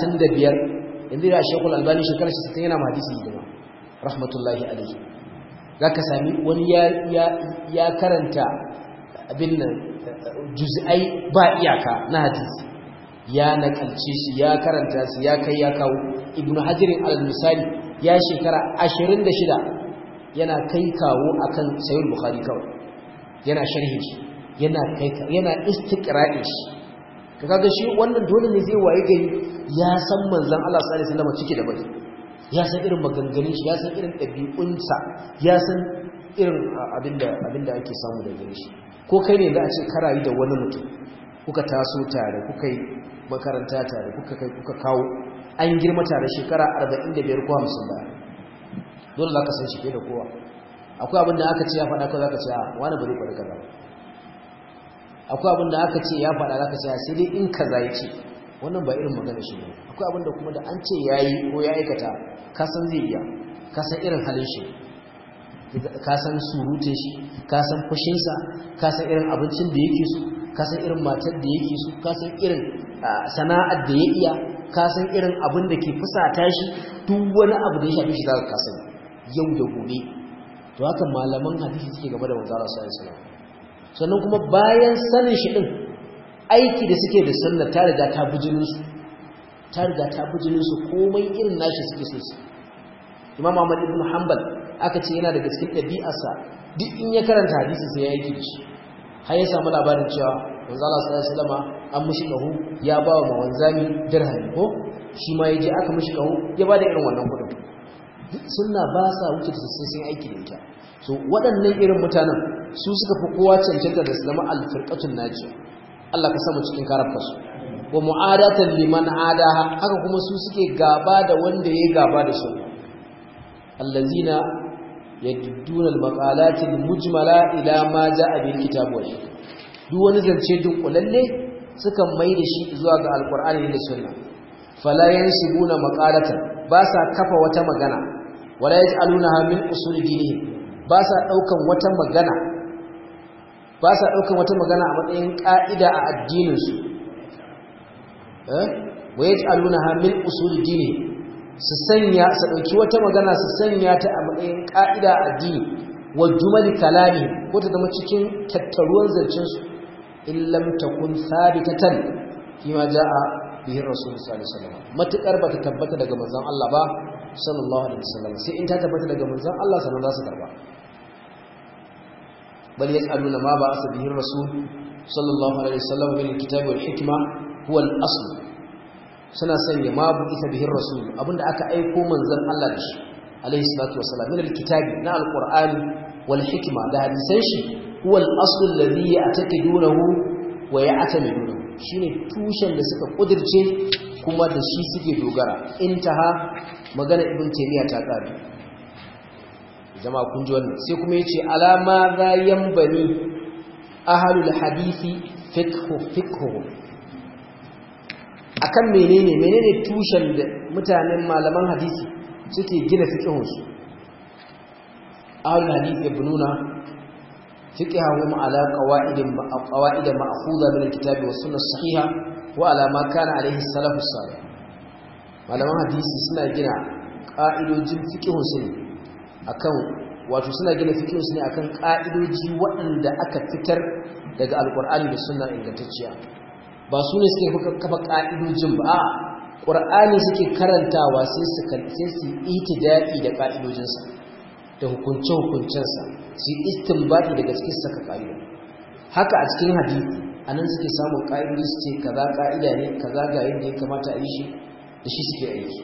35 yanzu da Sheikhul Albani shekara 60 yana hadisi hidima rahmatullahi alaihi za ka sami wani ya karanta abin nan juz'ai ba iyaka na hadisi ya nakalce shi ya karanta su ya kai ya kawo ibnu hajirin al-misali ya shekara 26 yana kai kawo akan sayyid bukhari kawai yana sharhi shi yana kai yana istiqra'i shi kaga shi wannan dole ne zai waye gari ya san manzon Allah sallallahu alaihi wasallam cike da bai ya san irin maganganun shi ya san irin ɗabi'unsa ya san irin abinda abinda ake samu da gare shi ko kai ne za a ce karayi da wani mutum kuka taso tare kuka yi makaranta tare kuka kai kuka kawo an girma tare shekara 45 ko 50 ba dole za ka san shi da kowa akwai abin da aka ce ya faɗa ko za ka ce a wani bari kwaɗi kaza akwai abin da aka ce ya faɗa za ka ce sai dai in kaza ya ce wannan ba irin magana shi ne akwai abin da kuma da an ce ya yi ko ya aikata ka san zai iya ka san irin halin shi ka san surutun shi ka san fushinsa ka san irin abincin da yake so ka san irin matar da yake so ka san irin sana'ar da ya iya ka san irin abin da ke fusata shi duk wani abu da ya shafi shi zaka ka sani yau da gobe to haka malaman hadisi suke game da manzo Allah sallallahu alaihi wasallam sannan kuma bayan sanin shi din aiki da suke da sunna ta riga ta bujinin su ta riga ta bujinin su komai irin nashi suke so su Imam Ahmad ibn Hanbal aka ce yana daga cikin ɗabi'arsa duk in ya karanta hadisi sai ya yi da shi har ya samu labarin cewa manzo Allah sallallahu alaihi wasallam an mushi kahu ya ba wa wanzami dirhami ko shi ma yaje aka mushi kahu ya ba da irin wannan kudin sunna ba sa wuce da sai sun aiki da ita so waɗannan irin mutanen su suka fi kowa cancanta da su zama alfirqatun najiya Allah ka samu cikin karafka su wa mu'adatan liman adaha haka kuma su suke gaba da wanda ya gaba da su allazina yadduna al-maqalati al-mujmala ila ma jaa bil kitab wa duk wani zance dunkulalle sukan mai da shi zuwa ga alqur'ani da sunna fala yansibuna maqalatan ba sa kafa wata magana wala yaj'alunaha min usul dinihim ba sa daukan wata magana ba sa daukan wata magana a matsayin ka'ida a addinin su eh wa yaj'alunaha min usul dinihim su sanya su ɗauki wata magana su sanya ta a matsayin ƙa'ida a addini wa jumali kalami ko ta zama cikin tattaruwan zancensu in lam takun sabitatan fi ma ja'a bihi rasul sallallahu alaihi wasallam matukar bata tabbata daga manzon Allah ba sallallahu alaihi wasallam sai in ta tabbata daga manzon Allah sannan za su karba bal yas'aluna ma ba'asa bihi rasul sallallahu alaihi wasallam min alkitabi wal hikma huwa al-asl suna sanya ma bu isa bihin rasul abinda aka aiko manzon Allah da shi alaihi salatu wassalam min alkitabi na alqur'ani wal hikma da hadisan shi huwa al-asl alladhi ya'taqidunahu wa ya'tamidunahu shine tushen da suka kudirce kuma da shi suke dogara intaha magana ibn taymiya ta kare jama'a kun ji wannan sai kuma yace alama za yanbani ahlul hadisi fiqhu fiqhu akan menene menene tushen da mutanen malaman hadisi suke gina fiqhunsu ahlul hadisi ibnuna fiqhahum ala qawaid qawaid ma'khudha min al-kitab wa sunnah sahiha wa ala ma kana alayhi salaf salih malaman hadisi suna gina ƙa'idojin fiqhun su ne akan wato suna gina fiqhun su ne akan ƙa'idoji waɗanda aka fitar daga alqur'ani da sunna ingantacciya ba su ne suke kafa ƙa'idojin ba a ƙur'ani suke karantawa sai su sai su itidai da ƙa'idojinsa da hukunce-hukuncensa su yi istinbati daga cikin saka ƙa'ido haka a cikin hadisi a nan suke samun ƙa'idoji su ce kaza ƙa'ida ne kaza ga yadda ya kamata a yi shi da shi suke aiki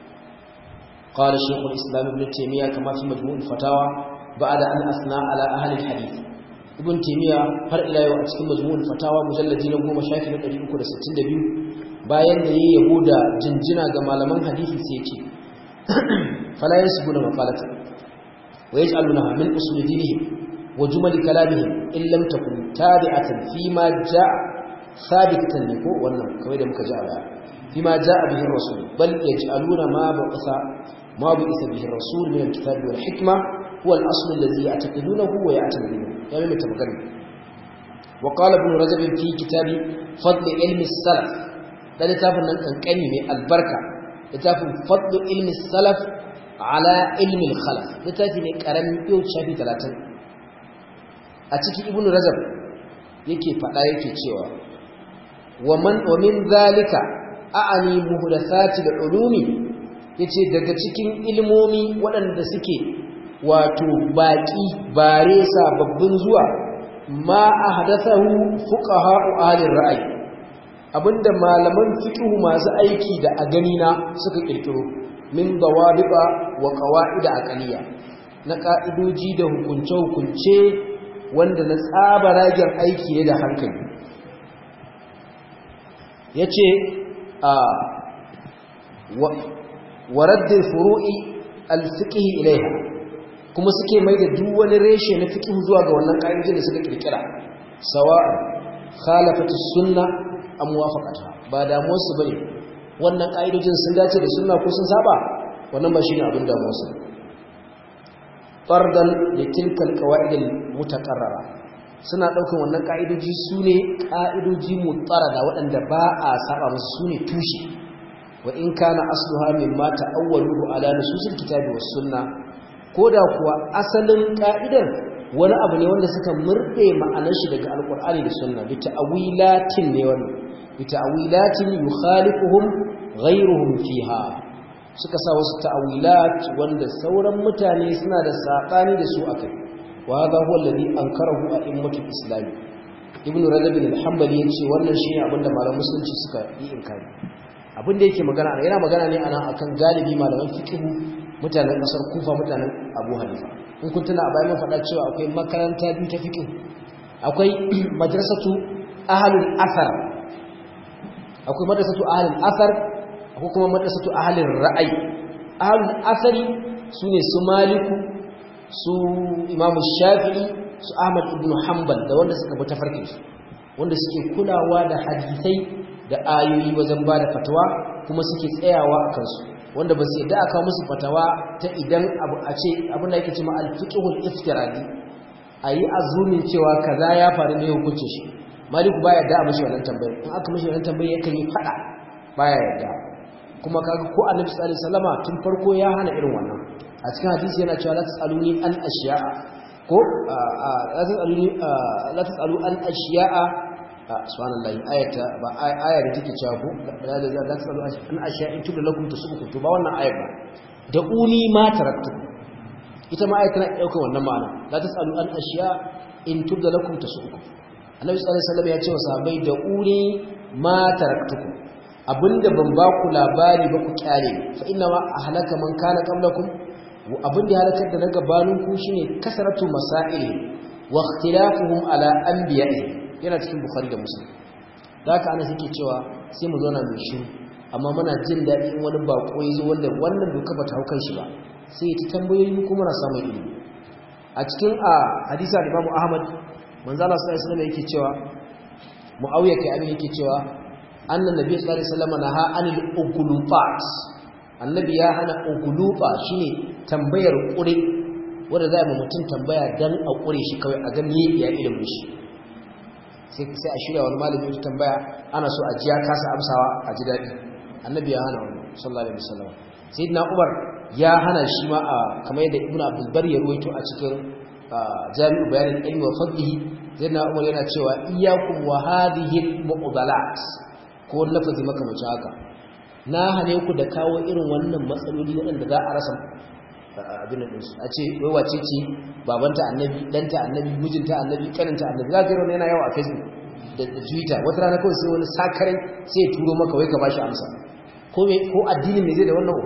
قال شيخ الإسلام ابن تيمية كما في مجموع الفتاوى بعد أن أثنى على أهل الحديث ابن تيمية هر إلى يوم أتكلم مجموع الفتاوى مجلدين وهو مشاكل الذي أكد ستين دبيو bayan da yayi yabo da jinjina ga malaman hadisi sai ce fala yasbuna maqalatan wa yaj'aluna min usul dinihim wa jumal kalamihim in lam takun tabi'atan fi ma ja'a sabitatan ne ko wannan kawai da muka ji a baya fi ma ja'a bihi rasul bal yaj'aluna ma ba'atha ma bi'atha bihi rasul min al-kitab wal hikma huwa al-asl alladhi ya'taqidunahu wa ya'tamidunahu ya mai magana وقال ابن رجب في كتاب فضل علم السلف da littafin nan kankani mai albarka littafin fadlu ilmi salaf ala ilmi khalaf littafi ne karamin yau shafi 30 a ciki ibnu rajab yake fada yake cewa wa man wa min zalika a'ani muhdathati al-ulumi yace daga cikin ilmomi waɗanda suke wato baki bare sababbin zuwa ma ahdathahu fuqaha ahli ra'ayi abinda malaman fiqhu masu aiki da a gani na suka kirkiro min dawabiqa wa qawaid aqliya na ka'idoji da hukunce hukunce wanda na tsaba ragen aiki ne da hankali yace a wa radd furu'i al-fiqh ilaiha kuma suke mai da duk wani reshe na fiqh zuwa ga wannan ka'idojin da suka kirkira sawa khalafatu sunnah an muwafaqata ba damuwar su bane wannan kaidojin sun dace da sunna ko sun saba wannan ba shine abin damuwar su fardan da tilkal qawaidil mutaqarrara suna daukan wannan kaidoji sune kaidoji mutarada waɗanda ba a saba musu sune tushe wa in kana asluha mimma ta'awwaluhu ala nususil kitabi was sunna koda kuwa asalin ka'idar wani abu ne wanda suka murde ma'anar shi daga alqur'ani da sunna bi ta'wilatin ne wannan bi ta'wilatin yukhalifuhum ghayruhum fiha suka sa wasu ta'wilat wanda sauran mutane suna da sabani da su akai wa hadha huwa alladhi ankarahu a'immatul islam ibnu rajab al-hanbali yace wannan shine abinda malaman musulunci suka yi inkari abinda yake magana yana magana ne ana akan galibi malaman fiqh mutanen kasar kufa mutanen abu hanifa in kun tuna a bayan mun faɗa cewa akwai makaranta biyu ta fiqh akwai madrasatu ahlul athar akwai madrasatu ahlul athar akwai kuma madrasatu ahlul ra'ayi ahlul athari sune su maliku su imamu shafi'i su ahmad ibn hanbal da wanda suka bi tafarkin su wanda suke kulawa da hadisai da ayoyi wajen ba da fatawa kuma suke tsayawa a kansu wanda ba su yadda aka musu fatawa ta idan abu a ce abin da yake cewa al-fiqhul iftiradi ayi azumin cewa kaza ya faru ne hukuncin shi maliku baya yadda a mishi wannan tambayar in aka mishi wannan tambayar yakan yi fada baya yadda kuma kaga ko annabi sallallahu alaihi wasallama tun farko ya hana irin wannan a cikin hadisi yana cewa la tasaluni an ashiya'a ko la tasaluni la tasalu an ashiya'a subhanallahi ayata ba aya da take cewa ko la la tasalu an ashiya'in tubu lakum tusubukum to ba wannan ayat ba da uni ma taraktu ita ma ayat tana daukar wannan ma'ana la tasalu an ashiya in tubu lakum tusubukum annabi sallallahu alaihi wasallam ya ce wa sahabbai da uni ma taraktukum abinda ban ba ku labari ba ku kyale fa inna ma ahlaka man kana qablakum abin da halakar da na gabanin ku shine kasaratu masail wa ikhtilafuhum ala anbiya'i yana cikin bukhari da muslim haka ana suke cewa sai mu zauna mai shiru amma muna jin daɗi in wani bako ya zo wanda wannan doka ba ta hau kan shi ba sai ya ta tambayoyi kuma na samun ilimi a cikin a hadisa da Imam Ahmad manzo Allah sallallahu alaihi wasallam yake cewa Muawiya kai abin yake cewa annan nabi sallallahu alaihi wasallam naha anil ugulufat annabi ya hana ugulufa shine tambayar kure wanda za a yi mutum tambaya dan a ƙure shi kawai a ga me ya ilimin shi sai sai a shirya wani malami ya tambaya ana so a ji ya kasa amsawa a ji daɗi annabi ya hana wani sallallahu alaihi wasallam sayyidina umar ya hana shi ma a kamar yadda ibnu abdul bar ya ruwaito a cikin jami'u bayanin ilmi wa fadlihi sayyidina umar yana cewa iyyakum wa hadhihi al-muqdalat ko lafazi makamacin haka na hane ku da kawo irin wannan matsaloli waɗanda za a rasa abin da ɗinsu a ce wai wace ce babanta annabi ɗanta annabi mijinta annabi ƙaninta annabi za ka yi yana yawa a facebook da twitter wata rana kawai sai wani sakarai sai ya turo maka wai ka ba shi amsa ko addini mai zai da wannan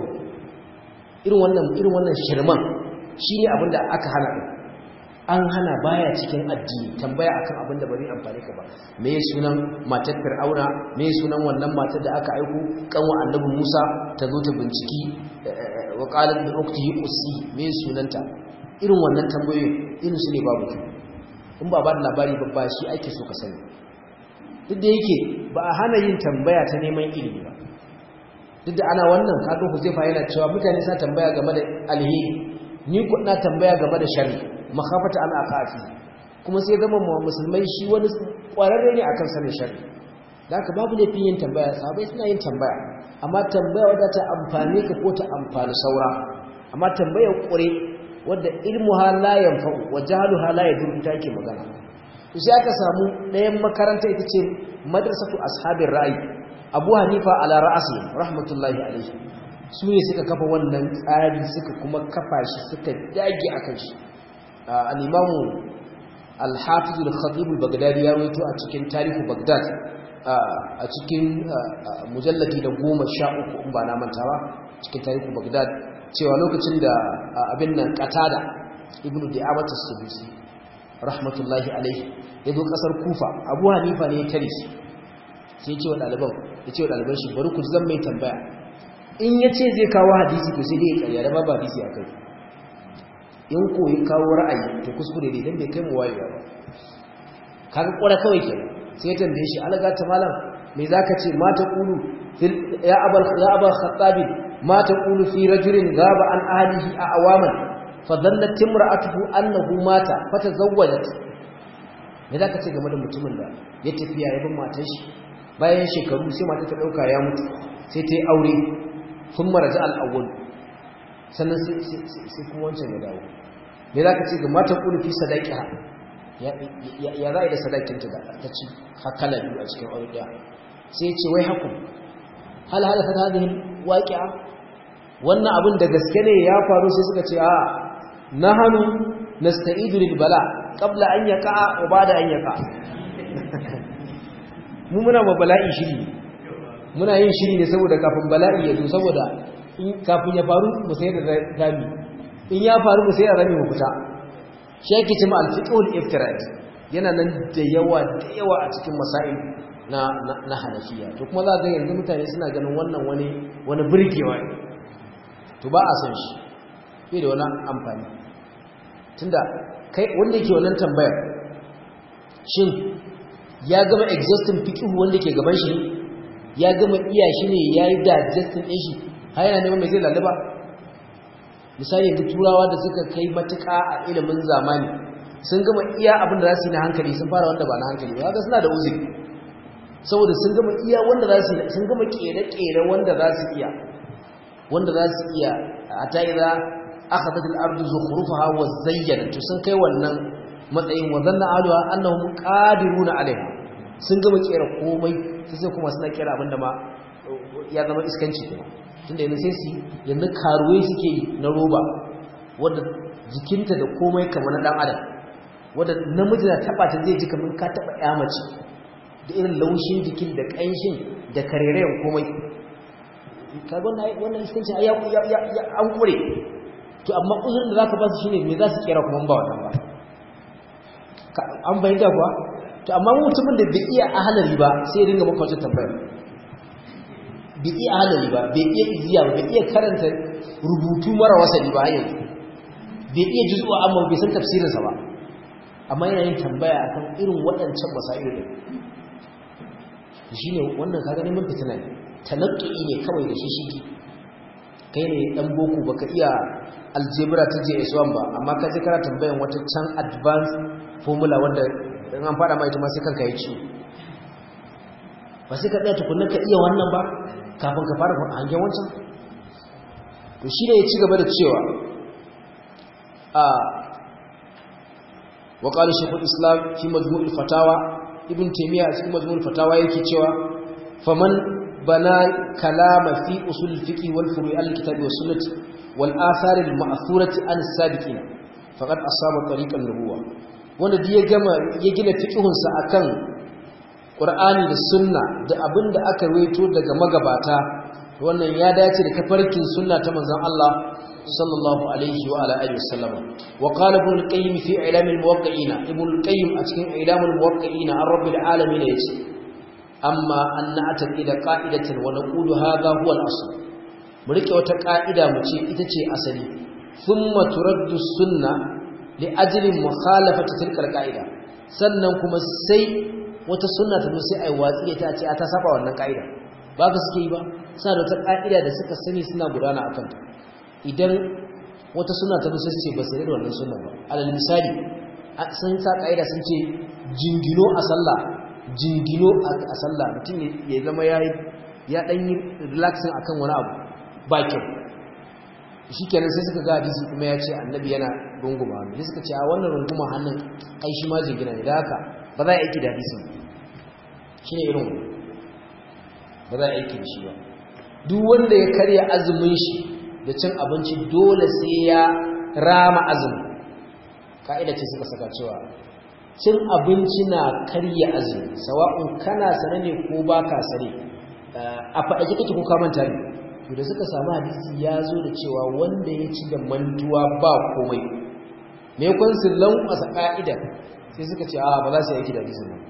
irin wannan irin wannan shirman shine abin da aka hana ɗin an hana baya cikin addini tambaya akan abin da bari amfani ka ba me sunan matar fir'auna me sunan wannan matar da aka aiko kanwa annabi Musa ta zo ta binciki wa qalat bi ukhtihi qussi me sunanta irin wannan tambayoyi irin su ne babu in ba ba da labari ba ba shi ake so ka sani duk da yake ba a hana yin tambaya ta neman ilimi ba duk da ana wannan kaga Huzaifa yana cewa mutane sa tambaya game da alheri ni ku na tambaya game da sharri makhafata an aqafi kuma sai zama musulmai shi wani kwararre ne akan sanin sharri haka babu laifin yin tambaya sahabbai suna yin tambaya amma tambaya wadda ta amfane ka ko ta amfani saura amma tambayar kure wadda ilmuha la yanfa'u wa jahluha la yadur ita ke magana to sai aka samu ɗayan makaranta ita ce madrasatu ashabir ra'i abu hanifa ala ra'asi rahmatullahi alaihi su ne suka kafa wannan tsari suka kuma kafa shi suka dage akan shi al'imamu alhafizu da khatibul bagdadi ya roito a cikin tarihu bagdad a cikin mujalladi da goma sha uku in ba na manta ba cikin tarihu bagdad cewa lokacin da abin nan katada ibnu di'abata sadusi rahmatullahi alaihi ya zo kasar kufa abu hanifa ne ya tare shi sai ce wa ɗaliban ya ce wa ɗaliban shi bari ku zan mai tambaya in ya ce zai kawo hadisi to sai dai ya karya da babu hadisi a kai in koyi kawo ra'ayi to kuskure ne dan bai kai mu wayewa ba kaga kwara kawai kenan sai tambaye shi alaga ta malam me zaka ce ma ta qulu ya abal ya abal khattab ma ta qulu fi rajulin gaba an ahlihi a awaman fa dhallat imra'atuhu annahu mata fatazawwajat me zaka ce game da mutumin da ya tafiya ya bin matar shi bayan shekaru sai mata ta dauka ya mutu sai ta yi aure thumma raja al-awwal sannan sai kuma wancan ya dawo me za ka ce ga matan ƙulufi sadaki ha ya za a yi da sadakinta da ta ci hakala biyu a cikin aure ɗaya sai ce wai haku hal hal ta hadihin waƙi'a wannan abin da gaske ne ya faru sai suka ce a na hannu na sta'idu lil bala qabla an yaqa wa ba'da an yaqa mu muna ma bala'i shiri muna yin shiri ne saboda kafin bala'i ya zo saboda kafin ya faru mu sai da rami in ya faru mu sai da rami mu fita shi yake cewa al-fiqhul iftirad yana nan da yawa da yawa a cikin masail na na hanafiya to kuma za ga yanzu mutane suna ganin wannan wani wani burgewa ne to ba a san shi bai da wani amfani tunda kai wanda yake wannan tambayar shin ya gama exhausting fiqh wanda ke gaban shi ya gama iya shi ne yayi digesting din shi har yana neman mai zai lalaba misali yanzu turawa da suka kai matuƙa a ilimin zamani sun gama iya abin da za su yi na hankali sun fara wanda ba na hankali ba haka suna da uzuri saboda sun gama iya wanda za su sun gama ƙere-ƙere wanda za su iya wanda za su iya a ta yi za aka tattal ardu zukhrufaha wa zayyana to sun kai wannan matsayin wa zanna aluha annahum qadiruna alaiha sun gama ƙera komai sai kuma suna ƙera abin da ma ya zama iskanci kuma tunda yanzu sai su yanzu karuwai suke yi na roba wadda jikinta da komai kamar na dan adam wadda namiji na taba ta zai ji kamar ka taba ya mace da irin laushin jikin da kanshin da karerayen komai kaga wannan wannan iskanci ya ya an kure to amma uzurin da zaka ba su shine me za su kera kuma ba wannan ba an bayyana kuwa to amma mutumin da bai iya ahalari ba sai ya dinga maka wata tambayar bai iya halali ba bai iya iziya ba bai iya karanta rubutu mara wasali ba yanzu bai iya juzuwa amma bai san tafsirinsa ba amma yana yin tambaya akan irin waɗancan masailu din shine wannan kaga neman fitina ne tanaqi ne kawai da shi shigi kai ne dan boko baka iya algebra ta JS1 ba amma ka je kana tambayan wata can advanced formula wanda in an fada ma ita ma sai kanka ya ci ba sai ka tsaya tukunna ka iya wannan ba kafin ka fara hangen wancan to shi ne ya ci gaba da cewa a wa qala shaykhul islam fi majmu'ul fatawa ibn taymiya a cikin majmu'ul fatawa yake cewa faman bana kalama fi usul fiqh wal furu' al kitabi was sunnah wal athar al ma'thurati an sabiqin faqad asaba tariqan nubuwa wanda duk ya gama ya gina fiqhun sa akan qur'ani da sunna da abinda aka rawaito daga magabata wannan ya dace da tafarkin sunna ta manzon Allah sallallahu alaihi wa ala alihi wasallam wa qala ibn al-qayyim fi i'lam al-muwaqqi'ina ibn al-qayyim a cikin i'lam al-muwaqqi'ina an rabbil alamin yace amma an na'taqida qa'idatan wa naqulu hadha huwa al-asl mu rike wata ka'ida mu ce ita ce asali thumma turaddu sunna li ajli mukhalafati tilka al-qa'ida sannan kuma sai wata sunna ta zo sai ai watsi ta ce ta saba wannan ka'ida ba ka suke yi ba suna da wata ka'ida da suka sani suna gudana akan ta idan wata suna ta zo sai ce ba sai da wannan sunna ba alal misali sun sa ka'ida sun ce jingino a sallah jingino a sallah mutum ya zama ya ya dan yi relaxing akan wani abu ba kyau shikenan sai suka ga hadisi kuma ya ce annabi yana runguma hannu sai suka ce a wannan runguma hannun ai shi ma jingina ne da haka ba za a aiki da hadisin shine irin ba za a aiki da shi ba duk wanda ya karya azumin shi da cin abinci dole sai ya rama azumi ka'ida ce suka saka cewa cin abinci na karya azumi sawa'un kana sane ne ko baka sane a faɗake kake ko ka manta ne to da suka samu hadisi ya zo da cewa wanda ya ci da mantuwa ba komai me kun su lankwasa ka'ida sai suka ce a ba za su yi aiki da hadisin nan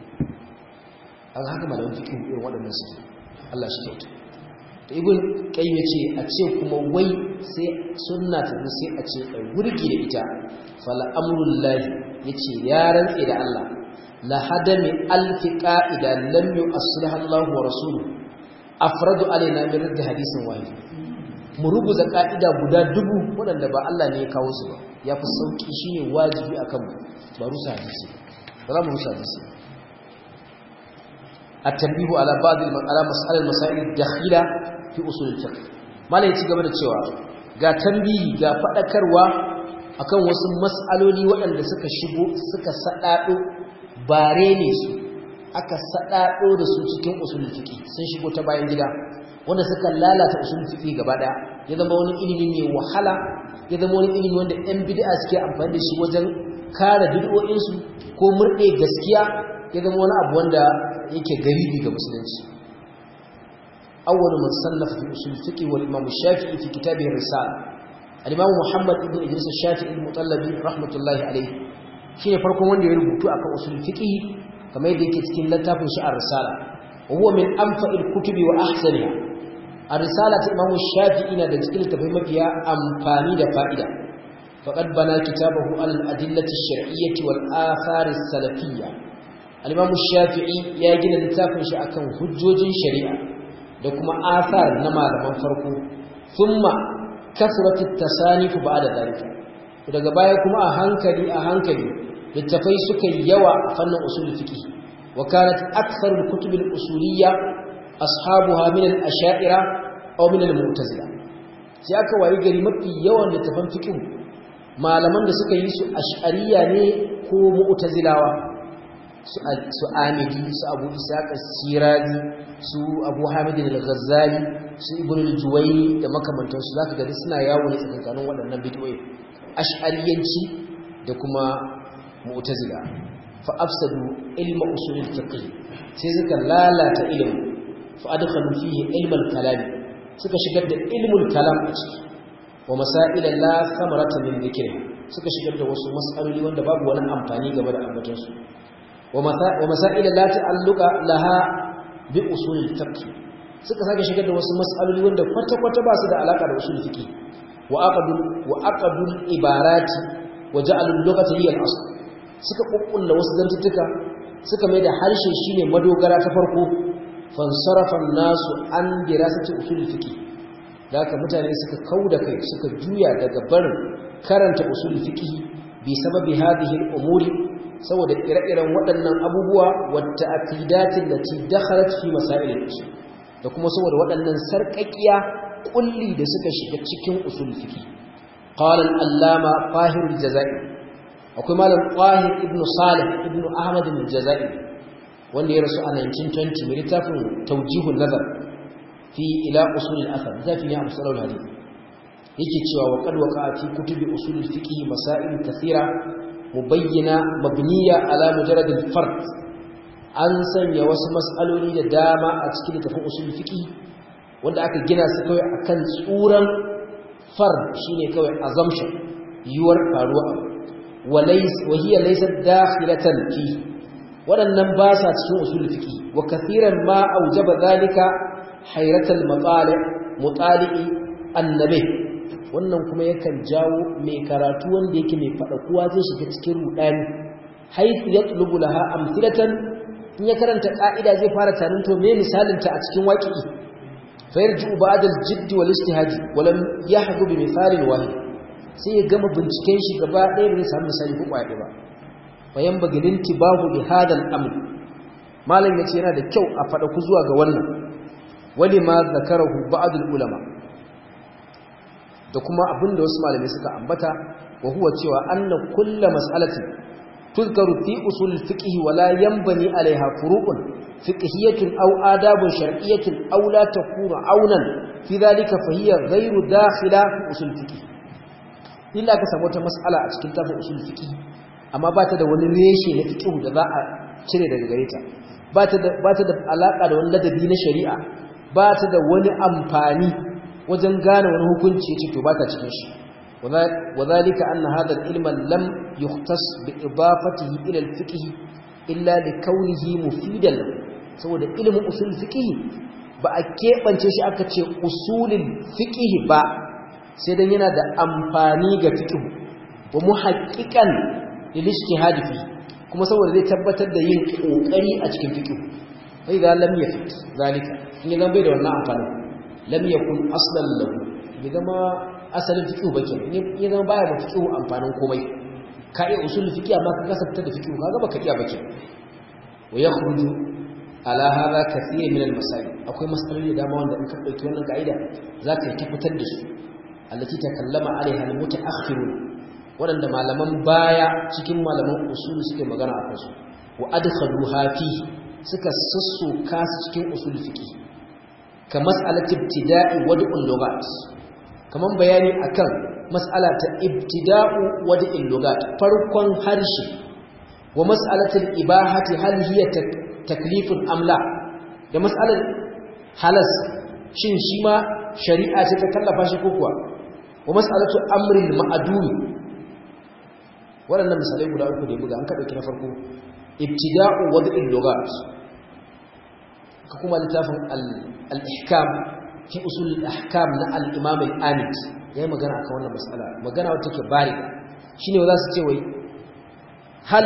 an haka malamin fiqh irin waɗannan su Allah shi kyauta to ibn qayyim yace a ce kuma wai sai sunna ta sai a ce ai gurgi da ita fala amrul lahi yace ya rantse da Allah la hadami alf qa'ida lam yu'assirha Allah wa rasuluhu afradu alaina min radd hadisin wahid mu rubuta ka'ida guda dubu wadanda ba Allah ne ya kawo su ba yafi sauki shine wajibi akan mu ba rusa hadisi ba za mu rusa hadisi التنبيه على بعض على مسألة المسائل الداخلة في أصول الفقه ما لا يتي gaba da cewa ga tambihi ga fadakarwa akan wasu mas'aloli waɗanda suka shigo suka sadado bare ne su aka sadado da su cikin usul fiqh sun shigo ta bayan gida wanda suka lalata usul fiqh gaba daya ya zama wani ilimi ne wahala ya zama wani ilimi wanda ɗan bid'a suke amfani da shi wajen kare bid'o'in su ko murde gaskiya ya zama wani abu wanda yake garibi ga musulunci awwal man sannafa fi usul fiqh wal imam shafi'i fi kitabihi risala al imam muhammad ibn idris shafi'i al-mutallabi rahmatullahi alayhi shine farkon wanda ya rubutu akan usul fiqh kamar yadda yake cikin littafin shi ar-risala wa huwa min anfa'il kutubi wa ahsaniha ar-risala ta imam shafi'i na da cikin littafai mafiya amfani da fa'ida faqad bana kitabahu al-adillati ash-shar'iyyah wal athar as-salafiyyah al-imam shafi'i ya gina littafin shi akan hujjojin shari'a da kuma athar na malaman farko thumma kasrat at-tasanif ba'da dhalika daga baya kuma a hankali a hankali littafai suka yawa a fannin usul fiqh wa kanat akthar al-kutub al-usuliyya ashabuha min al-ash'ira aw min al-mu'tazila sai aka wayi gari mafi yawan littafan fiqh malaman da suka yi su ash'ariya ne ko mu'tazilawa su amidi su abu isaka sirazi su abu hamidin al-ghazali su ibn al-juwayni da makamantansu zaka ga suna yawo ne tsakankanin waɗannan bid'o'i ash'ariyanci da kuma mu'tazila fa afsadu ilma usul al-fiqh sai suka lalata ilimi fa adkhalu fihi ilm al-kalam suka shigar da ilmul kalam a ciki wa masail la thamarata min dhikri suka shigar da wasu mas'aloli wanda babu wani amfani game da ambatansu ومسائل لا تعلق لها بأصول الفقه suka sake shigar da wasu mas'aloli wanda kwata-kwata ba su da alaka da usul fiqi wa aqadul wa aqadul ibarati wa ja'alul lughata hiya al-asl suka kukkulla wasu zantuttuka suka mai da harshe shine madogara ta farko fansarafa nasu an dirasati usul fiqi da haka mutane suka kauda kai suka juya daga barin karanta usul fiqh bi sababi hadhihi al-umuri saboda ire-iren waɗannan abubuwa wata aqidatin lati dakhalat fi masail al-usul da kuma saboda waɗannan sarƙaƙiya kulli da suka shiga cikin usul fiqh qala al-allama qahir al-jazai akwai malam qahir ibn salih ibn ahmad al-jazai wanda ya rasu a 1920 mai littafin tawjihun nazar fi ila usul al-athar zafi ne a musalul hadith yake cewa wa qad waqa fi kutubi usul al-fiqh masail kathira mubayyana mabniya ala mujarrad al-fard an sanya wasu mas'aloli da dama a cikin littafin usul fiqh wanda aka gina su kawai akan tsuran fard shine kawai assumption yuwar faruwa abu walays wa hiya laysat dakhilatan fi wadannan ba sa cikin usul fiqh wa kathiran ma aujaba zalika hayratal matali mutali'i annabi wannan kuma yakan jawo mai karatu wanda yake mai fada kuwa zai shiga cikin rudani haythu yatlubu laha amthilatan in ya karanta ka'ida zai fara tarin to me misalin ta a cikin waqi'i fa yarji'u ba'da al-jidd wal ijtihad wa lam yahdu bi mithalin wahid sai ya gama binciken shi gaba ɗaya bai samu misali ko kwaye ba fa yan bagilin tibahu bi hada al-amr malam yace yana da kyau a fada ku zuwa ga wannan wali ma zakarahu ba'd al-ulama da kuma abinda wasu malamai suka ambata wa huwa cewa anna kullu mas'alatin tuzkaru fi usul fiqh wa la yanbani alaiha furu'un fiqhiyyatun aw adabun shar'iyyatun aw la takunu aunan fi dhalika fa hiya ghayru dakhila fi usul fiqh illa ka samu wata mas'ala a cikin tafin usul fiqh amma ba ta da wani reshe na fiqh da za a cire daga gare ta ba ta da ba ta da alaka da wani ladabi na shari'a ba ta da wani amfani wajen gane wani hukunci ce to ba ta cikin shi وذلك أن هذا العلم لم يختص بإضافته إلى الفقه إلا لكونه مفيدا saboda ilimin usul fiqh ba a keɓance shi aka ce usulin fiqh ba sai dan yana da amfani ga fiqh wa muhaqqiqan lil ijtihad fi kuma saboda zai tabbatar da yin kokari a cikin fiqh fa idza lam yafit zalika in zan bai da wannan amfani lam yakun aslan lahu bai zama asalin fiqh ba kenan in zama baya da fiqh amfanin komai ka iya usul fiqh amma ka kasanta da fiqh kaga baka iya ba kenan wa yakhruju ala hadha kathir min al-masail akwai masaloli da dama wanda in ka dauki wannan kaida zaka yi tabbatar da su allati takallama alaiha al-mutaakhirun wadanda malaman baya cikin malaman usul suke magana akan su wa adkhaluha fi suka sassoka su cikin usul fiqh ka mas'alati ibtida'i wad'ul lughat kaman bayani akan mas'ala ta ibtida'u wad'il lughat farkon harshe wa mas'alatul ibahati hal hiya taklifun amla da mas'alar halas shin shi ma shari'a ce ta kallafa shi ko kuwa wa mas'alatu amril ma'dum waɗannan misalai guda uku da buga an ka dauki na farko ibtida'u wad'il lughat ka kuma littafin al-ihkam fi usul al-ahkam na al-imam al-anid yayi magana akan wannan mas'ala magana wacce take bariga shine za su ce wai hal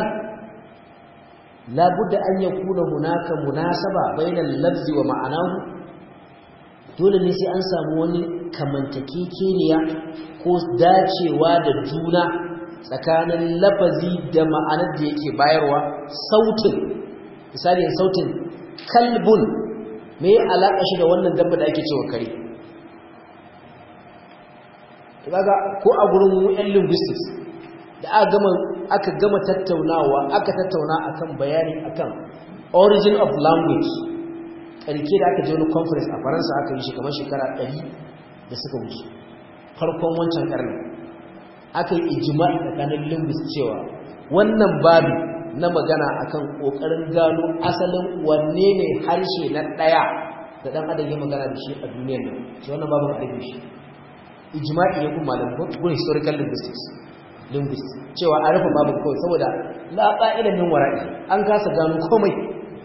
la budda an yakuna hunaka munasaba bainal lafzi wa ma'anahu dole ne sai an samu wani kamantakekeniya ko dacewa da juna tsakanin lafazi da ma'anar da yake bayarwa sautin misali sautin kalbun me ya alaƙa shi da wannan dabba da ake cewa kare kaga ko a gurin mu yan linguistics da aka gama aka gama tattaunawa aka tattauna akan bayani akan origin of language karke da aka je wani conference a Faransa aka yi shi kamar shekara 100 da suka wuce farkon wancan karni aka yi ijma'i tsakanin linguists cewa wannan babu na magana akan kokarin gano asalin wanne ne harshe na daya da dan adam ya magana da shi a duniyar nan shi wannan babu aiki shi ijma'i ne kuma malam ko historical linguistics linguist cewa a rufe babu kawai saboda la qa'ilan min wara'i an kasa gano komai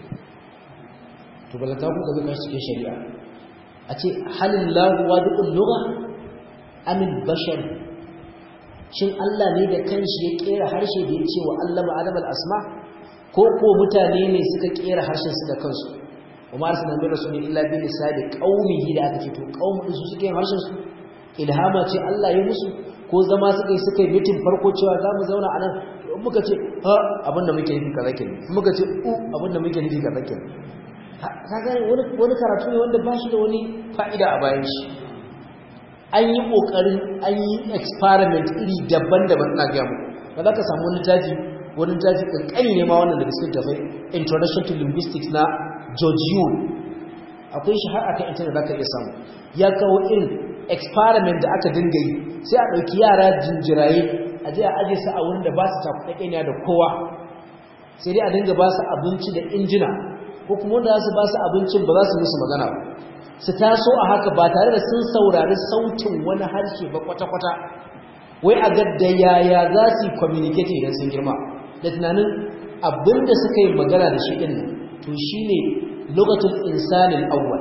to balanta ku ga kashi cikin shari'a a ce halin lahu wadi'ul lugha amin bashar shin Allah ne da kanshi ya kera harshe da ya ce wa Allah ma'adam al-asma ko ko mutane ne suka kera harshen su da kansu wa ma arsalna min rasulin illa bi lisani qaumihi da aka ce to qaumin su suke yin harshen su ilhama ce Allah ya musu ko zama suka yi suka yi mitin farko cewa za mu zauna anan in muka ce ha abinda muke nufi kaza kenan in muka ce u abinda muke nufi kaza kenan kaga wani wani karatu ne wanda ba shi da wani fa'ida a bayan shi an yi kokarin an yi experiment iri daban-daban ina ga mu ba za ka samu wani taji wani taji kankani ne ma wannan da cikin tafai introduction to linguistics na George Yule akwai shi har akan internet zaka iya samu ya kawo irin experiment da aka dinga yi sai a dauki yara jinjiraye a je a aje su a wurin da ba su takuɗaɗɗeniya da kowa sai dai a dinga ba su abinci da injina ko kuma wanda za su ba su abincin ba za su musu magana ba su taso a haka ba tare da sun saurari sautin wani harshe ba kwata-kwata wai a ga da yaya za su yi communicate idan sun girma da tunanin abin da suka yi magana da shi ɗin to shi ne lokacin insanin awwal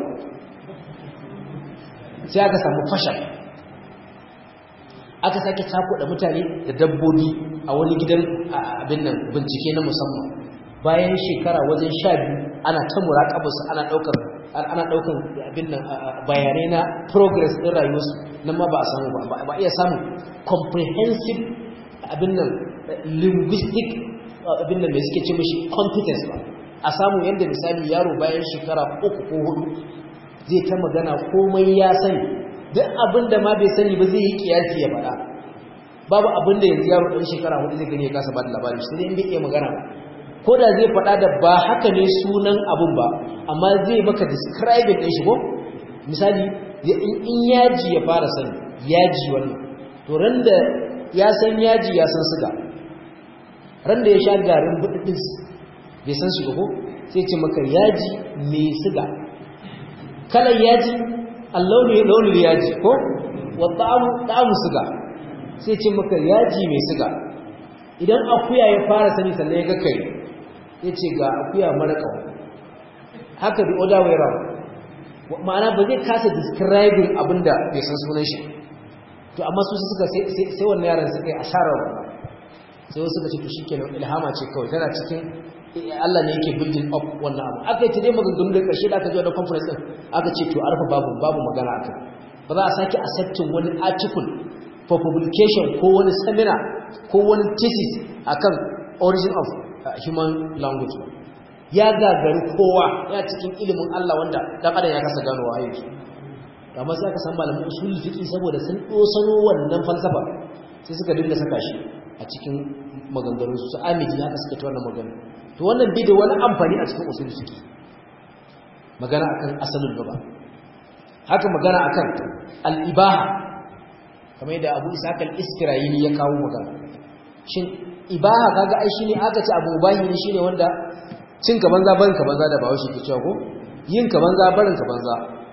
sai aka samu fashal aka sake da mutane da dabbobi a wani gidan abin nan bincike na musamman bayan shekara wajen sha biyu ana ta muraƙabarsu ana ɗaukar ana ɗaukar abin nan bayanai na progress ɗin rayuwarsu nan ma ba a samu ba ba iya samun comprehensive abin nan linguistic abin nan da suke ce mashi competence ba a samu yadda misali yaro bayan shekara uku ko hudu zai ta magana komai ya sani duk abin da ma bai sani ba zai yi kiyasi ya faɗa babu abin da yanzu yaro ɗan shekara hudu zai gani ya kasa ba da labari sai dai in bai iya magana ba ko da zai faɗa da ba haka ne sunan abun ba amma zai maka describing ɗin shi ko misali in yaji ya fara sani yaji wannan to ran da ya san yaji ya san suga ran da ya sha garin buɗaɗɗis bai san shi ko sai ce maka yaji mai suga kalar yaji allauni launin yaji ko wa ta'amu suga sai ce maka yaji mai suga idan akuya ya fara sani sannan ya ga kai ya ce ga akuya mara ƙaho haka the other way round ma'ana ba zai kasa describing abin da bai san sunan shi to amma su suka sai wannan yaran suka yi asarar wannan sai wasu suka ce to shikenan ilhama ce kawai tana cikin Allah ne yake building up wannan abu aka yi ta dai maganganu da ƙarshe da aka ji wannan conference din aka ce to arfa babu babu magana akai ba za a sake accepting wani article for publication ko wani seminar ko wani thesis akan origin of human language ya gagari kowa ya cikin ilimin Allah wanda dan adam ya kasa ganowa a yanzu amma sai aka san malamin usul fiqi saboda sun dosano wannan falsafa sai suka dinga saka shi a cikin maganganun su amiji haka suka ta wannan magana to wannan bi da wani amfani a cikin usul fiqi magana akan asalin lugha haka magana akan al-ibaha kamar yadda Abu Ishaq al-Isfirayini ya kawo magana shin ibaha kaga ai shine aka ce abu mubahi ne shine wanda cin ka banza barin ka banza da bawo shi ke cewa ko yin ka banza barin ka banza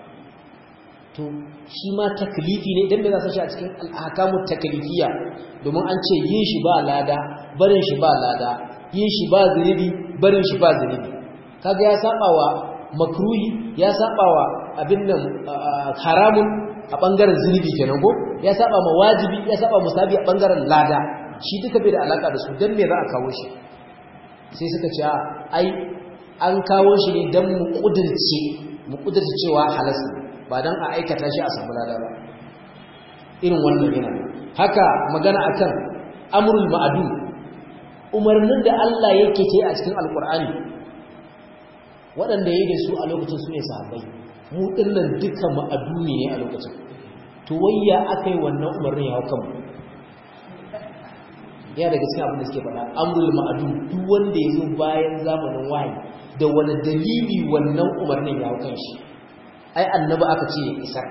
to shi ma taklifi ne idan me za shi a cikin al-ahkamu taklifiyya domin an ce yin shi ba lada barin shi ba lada yin shi ba zunubi barin shi ba zunubi kaga ya saba wa makruhi ya saba wa abin nan haramun a bangaren zunubi kenan ko ya saba ma wajibi ya saba musabi a bangaren lada shi duka bai da alaka da su dan me za a kawo shi sai suka ce ai an kawo shi ne dan mu kudirce mu kudirce cewa halas ba dan a aikata shi a samu lada ba irin wannan yana haka magana akan amrul ma'dum umarnin da Allah yake ce a cikin alkur'ani waɗanda ya da su a lokacin su ne sahabbai mu ɗinnan duka ma'adumi ne a lokacin to wayya aka yi wannan umarnin ya hau ya daga cikin abin da suke faɗa amrul ma'adum duk wanda ya zo bayan zamanin wahayi da wani dalili wannan umarnin ya hau kan shi ai annabi aka ce ya isar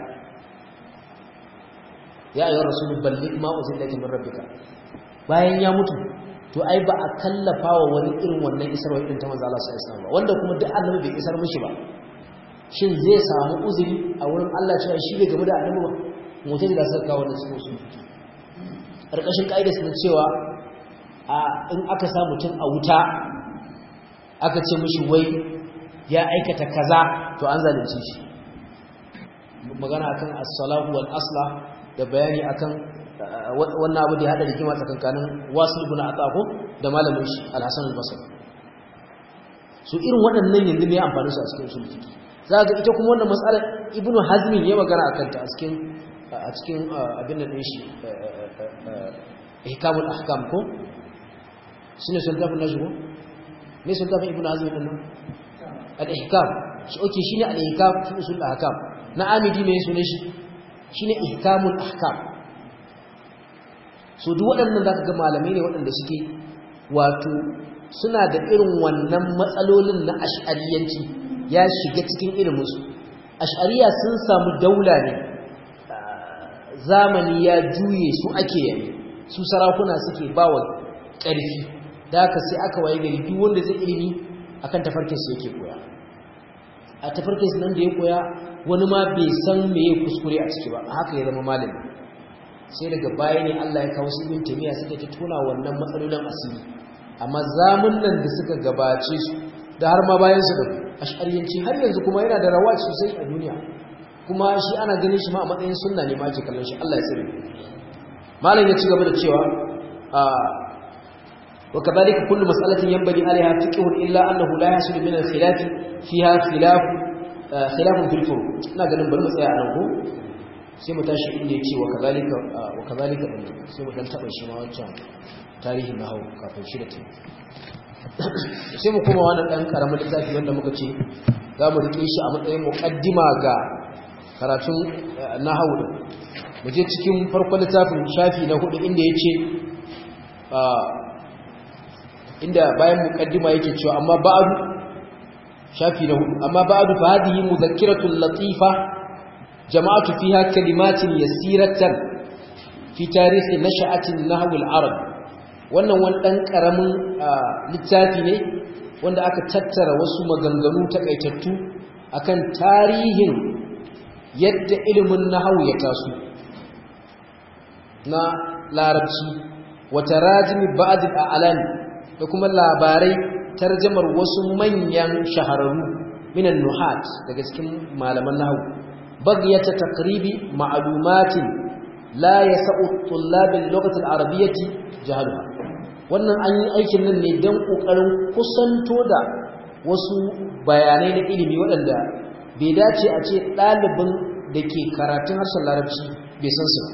ya ayyuhar rasulun balligh ma unzila ilayka min rabbika bayan ya mutu to ai ba a kallafa wa wani irin wannan isarwa irin ta manzo Allah sallallahu alaihi wasallam wanda kuma duk annabi bai isar mishi ba shin zai samu uzuri a wurin Allah cewa shi bai game da annabi ba mutum da suka kawo wannan cikin sun fiki karkashin kaida sun cewa a in aka sa mutum a wuta aka ce mishi wai ya aikata kaza to an zalunce shi magana akan as-salahu wal asla da bayani akan wannan abu da ya hada rigima tsakankanin wasu ibn ataqo da malamin shi al-hasan al-basri so irin waɗannan yanzu mai amfani su a cikin usul fiqh za ga ita kuma wannan matsalar ibnu hazmi ya magana akan ta a cikin a cikin abin da din shi ihkamul ahkam ko shine sultafin nashi ko me sultafin ibnu hazmi din nan al-ihkam shi oke shine al-ihkam fi usul ahkam na amidi me sunan shi shine ihkamul ahkam so duk waɗannan zaka ga malamai ne waɗanda suke wato suna da irin wannan matsalolin na ash'ariyanci ya shiga cikin iliminsu ash'ariya sun samu daula ne zamani ya juye su ake yayi su sarakuna suke bawa ƙarfi da haka sai aka waye gari duk wanda zai ilimi akan tafarkin su yake koya a tafarkin su nan da ya koya wani ma bai san me ya kuskure a ciki ba haka ya zama malami sai daga baya ne Allah ya kawo su ibn taymiya suka ta tona wannan matsalolin asiri amma zamun nan da suka gabace su da har ma bayan su da ash'ariyanci har yanzu kuma yana da rawa sosai a duniya kuma shi ana ganin shi ma a matsayin sunna ne ma ake kallon shi Allah ya tsare malam ya ci gaba da cewa wa kadhalika kullu mas'alatin yanbaghi alaiha fiqhun illa annahu la yahsul min al-khilaf fiha khilaf khilaf fil furu ina ganin bari mu tsaya a nan ko sai mu tashi inda yace wa kadhalika wa kadhalika sai mu dan taba shi ma wancan tarihin nahawu kafin shi da ta sai mu kuma wannan dan karamin littafi wanda muka ce za mu rike shi a matsayin muqaddima ga karatun nahawu din mu je cikin farkon littafin shafi na hudu inda yace inda bayan muqaddima yake cewa amma ba'du shafi na hudu amma ba'du fa hadhihi mudhakkiratun latifa jama'atu fiha kalimatin yasiratan fi tarihi nasha'atin nahwi al-arab wannan wani ɗan ƙaramin littafi ne wanda aka tattara wasu maganganu takaitattu akan tarihin yadda ilimin nahawu ya taso na larabci wata rajimi ba'ad al'alam da kuma labarai tarjamar wasu manyan shahararru minan nuhat daga cikin malaman nahawu bagyata takribi ma'lumatin la yasa'u tullabil lughati al-arabiyyati jahaluha wannan an yi aikin nan ne don ƙoƙarin kusanto da wasu bayanai na ilimi waɗanda bai dace a ce ɗalibin da ke karatun harshen larabci bai san su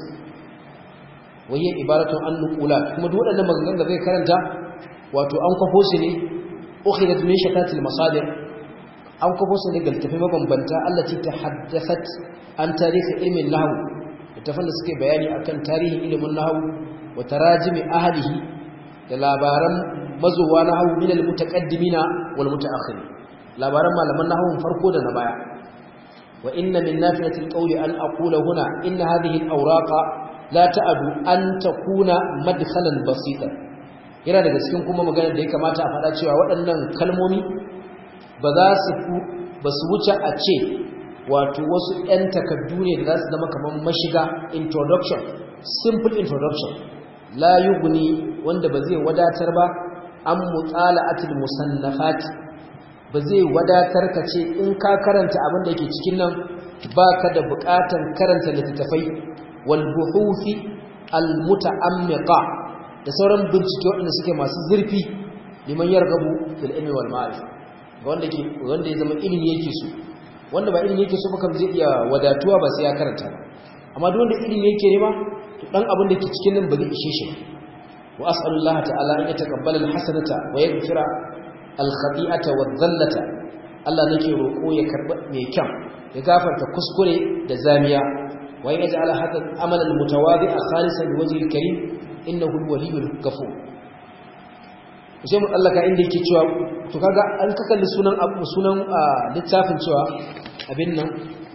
waye ibaratun an nukula kuma duk waɗannan maganganun da zai karanta wato an kwafo su ne ukhidat min shatatil masadir an kwafo su ne ga littafai mabambanta Allah ce ta haddasat an tarihi ilmin nahwu littafan da suke bayani akan tarihin ilimin nahwu wa tarajimi ahlihi da labaran mazuwa na hau minal mutaqaddimina wal mutaakhirin labaran malaman nahwun farko da na baya wa inna min nafiyatil qawli an aqula huna inna hadhihi al awraqa la ta'adu an takuna madkhalan basitan yana daga cikin kuma maganar da ya kamata a faɗa cewa waɗannan kalmomi ba za su ba su wuce a ce wato wasu ɗan takaddu ne da za su zama kamar mashiga introduction simple introduction la yughni wanda ba zai wadatar ba an mutala'atul musannafat ba zai wadatar ka ce in ka karanta abin da yake cikin nan baka da buƙatar karanta littattafai wal buhuthi al muta'ammiqa da sauran bincike waɗanda suke masu zurfi liman yargabu fil ilmi wal ma'rifah ga wanda ke wanda ya zama ilimi yake so wanda ba ilimi yake so ba kam zai iya wadatuwa ba sai ya karanta ba amma duk wanda ilimi yake nema to dan abin da ke cikin nan ba zai ishe shi wa as'alullah ta'ala an yataqabbala alhasanata wa yaghfira alkhati'ata wadh-dhallata Allah nake roko ya karba mai kyan ya gafarta kuskure da zamiya wa yaj'al hadha al-amal al-mutawadi' khalisan liwajhi al-karim innahu al-waliyyul ghafur sai mu tsallaka inda yake cewa to kaga an ka kalli sunan sunan littafin cewa abin nan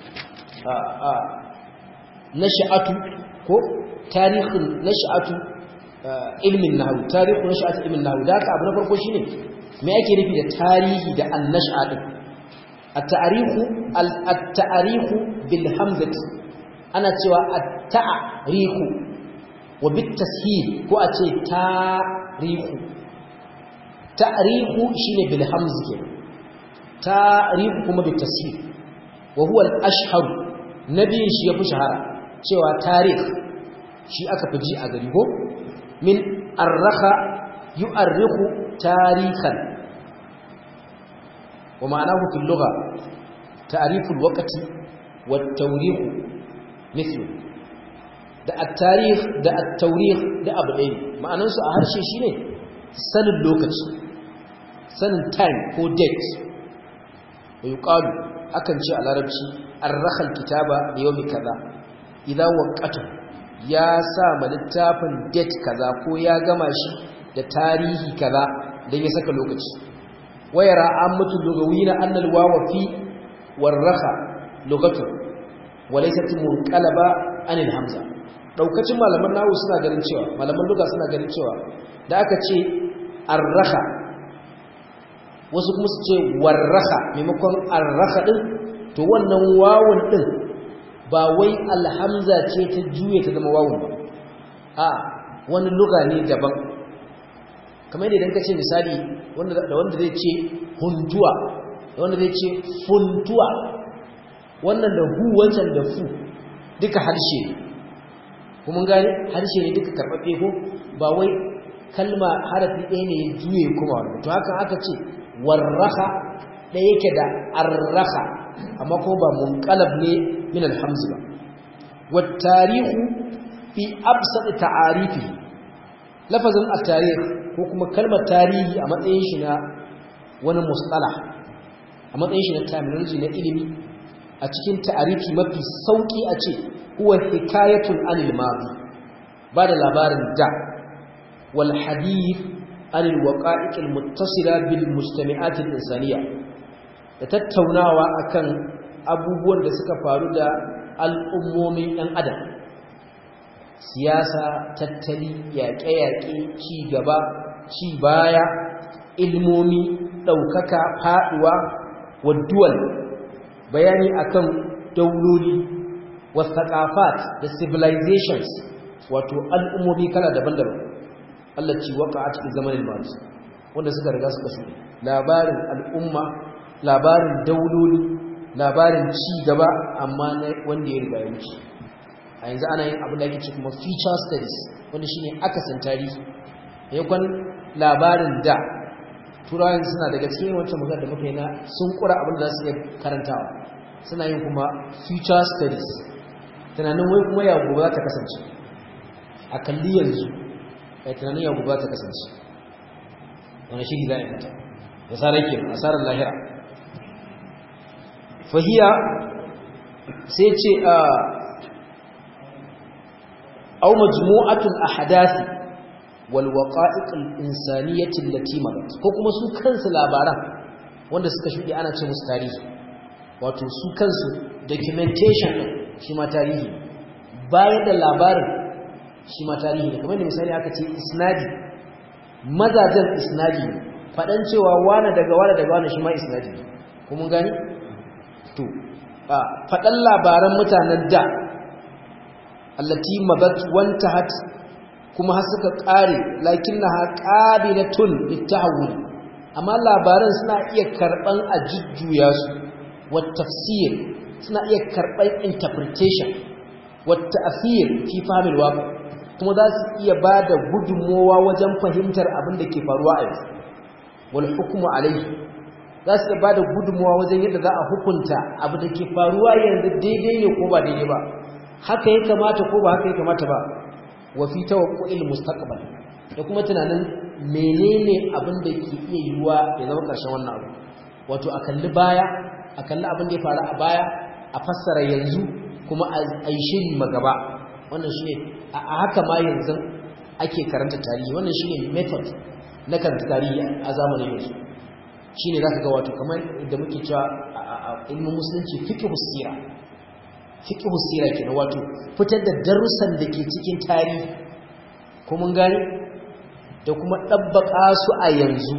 nash'atu ko tarihin nash'atu ilmin nahwu tarihu nash'atu ilmin nahwu da haka abu na farko shine me ake nufi da tarihi da an-nash'a din at-ta'rihu at-ta'rihu bil hamzati ana cewa at-ta'rihu wa bit tashil ko a ce tarihu ta'rihu shine bil hamz ke tarihu kuma bil tashil wa huwa al-ashhar nabiyin shi yafi shahara cewa tarikh shi aka fi ji a gari ko min arraha yu'arrihu tarikan wa ma'anahu fil lugha ta'riful waqti wat tawrikh mithlu da at-tarikh da at-tawrikh da abu ɗaya ma'anan su a harshe shine sanin lokaci sanin time ko date wa yuqalu akan ce a larabci arrakha al-kitaba bi yawmi kaza idan waqata ya sa ma littafin date kaza ko ya gama shi da tarihi kaza dan ya saka lokaci wayara ammatu lugawina anna al-wawa fi warrakha lugatu walaysat munqalaba anil hamza daukacin malaman nahu suna ganin cewa malaman lugha suna ganin cewa da aka ce arrakha wasu kuma su ce warrakha maimakon arrakha din to wannan wawun din ba wai alhamza ce ta juye ta zama wawun ba a wani luga ne daban kamar idan ka ce misali da wanda zai ce huntuwa da wanda zai ce funtuwa wannan da hu wancan da fu duka harshe ne kuma gani harshe ne duka karɓaɓɓe ko ba wai kalma harafi ɗaya ne ya juye kuma wani to haka aka ce warraka ɗaya yake da arraka amma ko ba munqalab ne min alhamz ba wat tarihu fi absat ta'arifi lafazin at-tarikh ko kuma kalmar tarihi a matsayin shi na wani mustalah a matsayin shi na terminology na ilimi a cikin ta'arifi mafi sauki a ce huwa hikayatun anil madi ba da labarin da wal hadith anil waqa'iq al muttasila bil mujtami'at al insaniyya da tattaunawa akan abubuwan da suka faru da al'ummomin ɗan adam siyasa tattali yaƙe-yaƙe ci gaba ci baya ilmomi ɗaukaka faɗuwa wadduwal bayani akan dauloli wasaƙafat da civilizations wato al'ummomi kala daban-daban Allah ci waka a cikin zamanin masu wanda suka riga suka shuɗe labarin al'umma labarin dauloli labarin ci gaba amma na wanda ya riga ya wuce a yanzu ana yin abin da ake ce kuma feature studies wanda shine akasin tarihi yakon labarin da turawan suna daga cikin wancan magana da muka yi na sun kura abin da za su iya karantawa suna yin kuma future studies tunanin wai kuma ya gobe za ta kasance a kalli yanzu a tunanin ya gobe za ta kasance wani shiri za a yi mata da sarar ke asarar lahira fahiya sai ce a au majmu'atul ahdathi wal waqa'iq al insaniyati allati marat ko kuma su kansu labaran wanda suka shudi ana ce musu tarihi wato su kansu documentation din shi ma tarihi bayan da labarin shi ma tarihi ne kamar da misali aka ce isnadi mazajen isnadi fadan cewa wani daga wani daga wani shi ma isnadi ko mun gani to fadan labaran mutanen da allati mabat wantahat kuma har suka kare lakinnaha qabilatun litahawul amma labaran suna iya karban a jujjuya su wat tafsir suna iya karban interpretation wat ta'thir fi fahmi alwaqi kuma za su iya bada gudunmowa wajen fahimtar abin da ke faruwa a yanzu wal hukmu alayhi za su iya bada gudunmowa wajen yadda za a hukunta abu da ke faruwa yanzu daidai ne ko ba daidai ba haka ya kamata ko ba haka ya kamata ba wa fi tawaqqu'il mustaqbal da kuma tunanin menene abin da ke iya yiwuwa ya zama karshen wannan abu wato a kalli baya a kalli abin da ya faru a baya a fassara yanzu kuma a yi shiri magaba wannan shine a haka ma yanzu ake karanta tarihi wannan shine method na karanta tarihi a zamanin yanzu shine zaka ga wato kamar da muke cewa a ilmin musulunci fiqhus sira fiqhu sira kenan wato fitar da darussan da ke cikin tarihi ko mun gane da kuma dabbaka su a yanzu